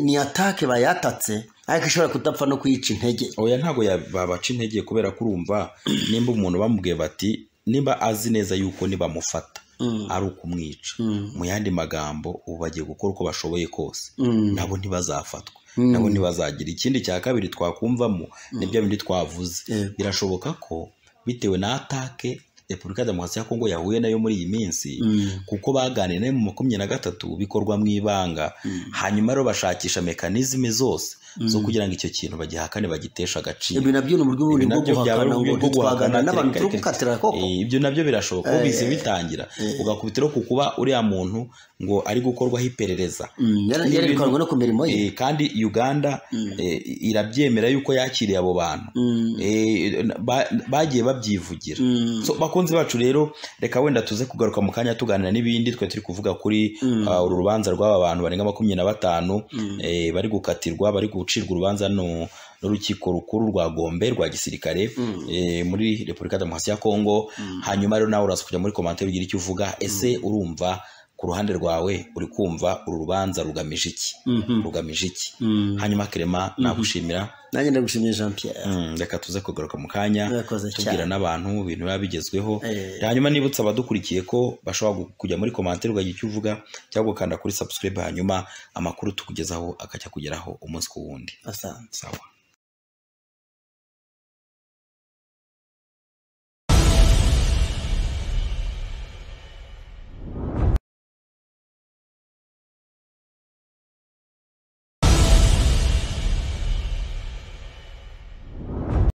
ni atake bayatatse ariko ishobora kudapfa no kuyica intege oya ntabwo ya- babaca intege kubera ko urumva nimba umuntu bamubwiye bati nimba azi neza yuko nibamufata ari ukumwica mu yandi magambo ubu bagiye gukora uko bashoboye kose Mm. nabo ntibazafatwa nabo ntibazagira ikindi cya kabiri twakumvamo ni bya bindi twavuze Yego. birashoboka ko bitewe na atake repubulika ya demokarasi ya kongo yahuye nayo muri iyi minsi Mm. kuko baganiriye nayo mu makumyabiri na gatatu bikorwa mu ibanga hanyuma rero bashakisha mekanizme zose zo kugira ngo icyo kintu bagihakane bagiteshe agaciro ibi nabyo ni uburyo bundi Ibi bwo nabyo byaba ari guhakana uburyo ngo bwo guhakana ntitwagana n'abantu turi kereka- gukatira koko Eh, ibyo nabyo birashoboka Eh, ubise bitangira ugakubitiro ku kuba uriya muntu ngo ari gukorwaho iperereza Mm, yari- ni yarerekanwe ibintu- no ku mirimo ye Eh, kandi uganda eh, irabyemera yuko yakiriye abo bantu Mm, Eh, ba- bagiye babyivugira mm, so bakunzi bacu rero reka wenda tuze kugaruka mu kanya tuganira n'ibindi twe turi kuvuga kuri Mm. uh, uru rubanza rw'aba bantu barenga makumyabiri na batanu Mm. eh, bari gukatirwa bari gucirwa urubanza no- n'urukiko rukuru rwa gombe rwa gisirikare Mm. eh, muri repubulika ya demokarasi ya kongo hanyuma rero nawe uraza kujya muri komantere ugira icyo uvuga ese urumva ku ruhande rwawe uri kumva uru rubanza rugamije iki mhm, rugamije iki mm. hanyuma kerema nagushimira nanjye ndagushimiye jean pierre Mm, reka tuze kugaruka mu kanya Murakoze tubwira cyane. n'abantu ibintu biba bigezweho Eh. hanyuma nibutsa abadukurikiye ko bashobora gu- kujya muri komantere ukagira icyo uvuga cyangwa gukanda kuri subscribe hanyuma amakuru tukugezaho akajya kugeraho umunsi ku wundi asante sawa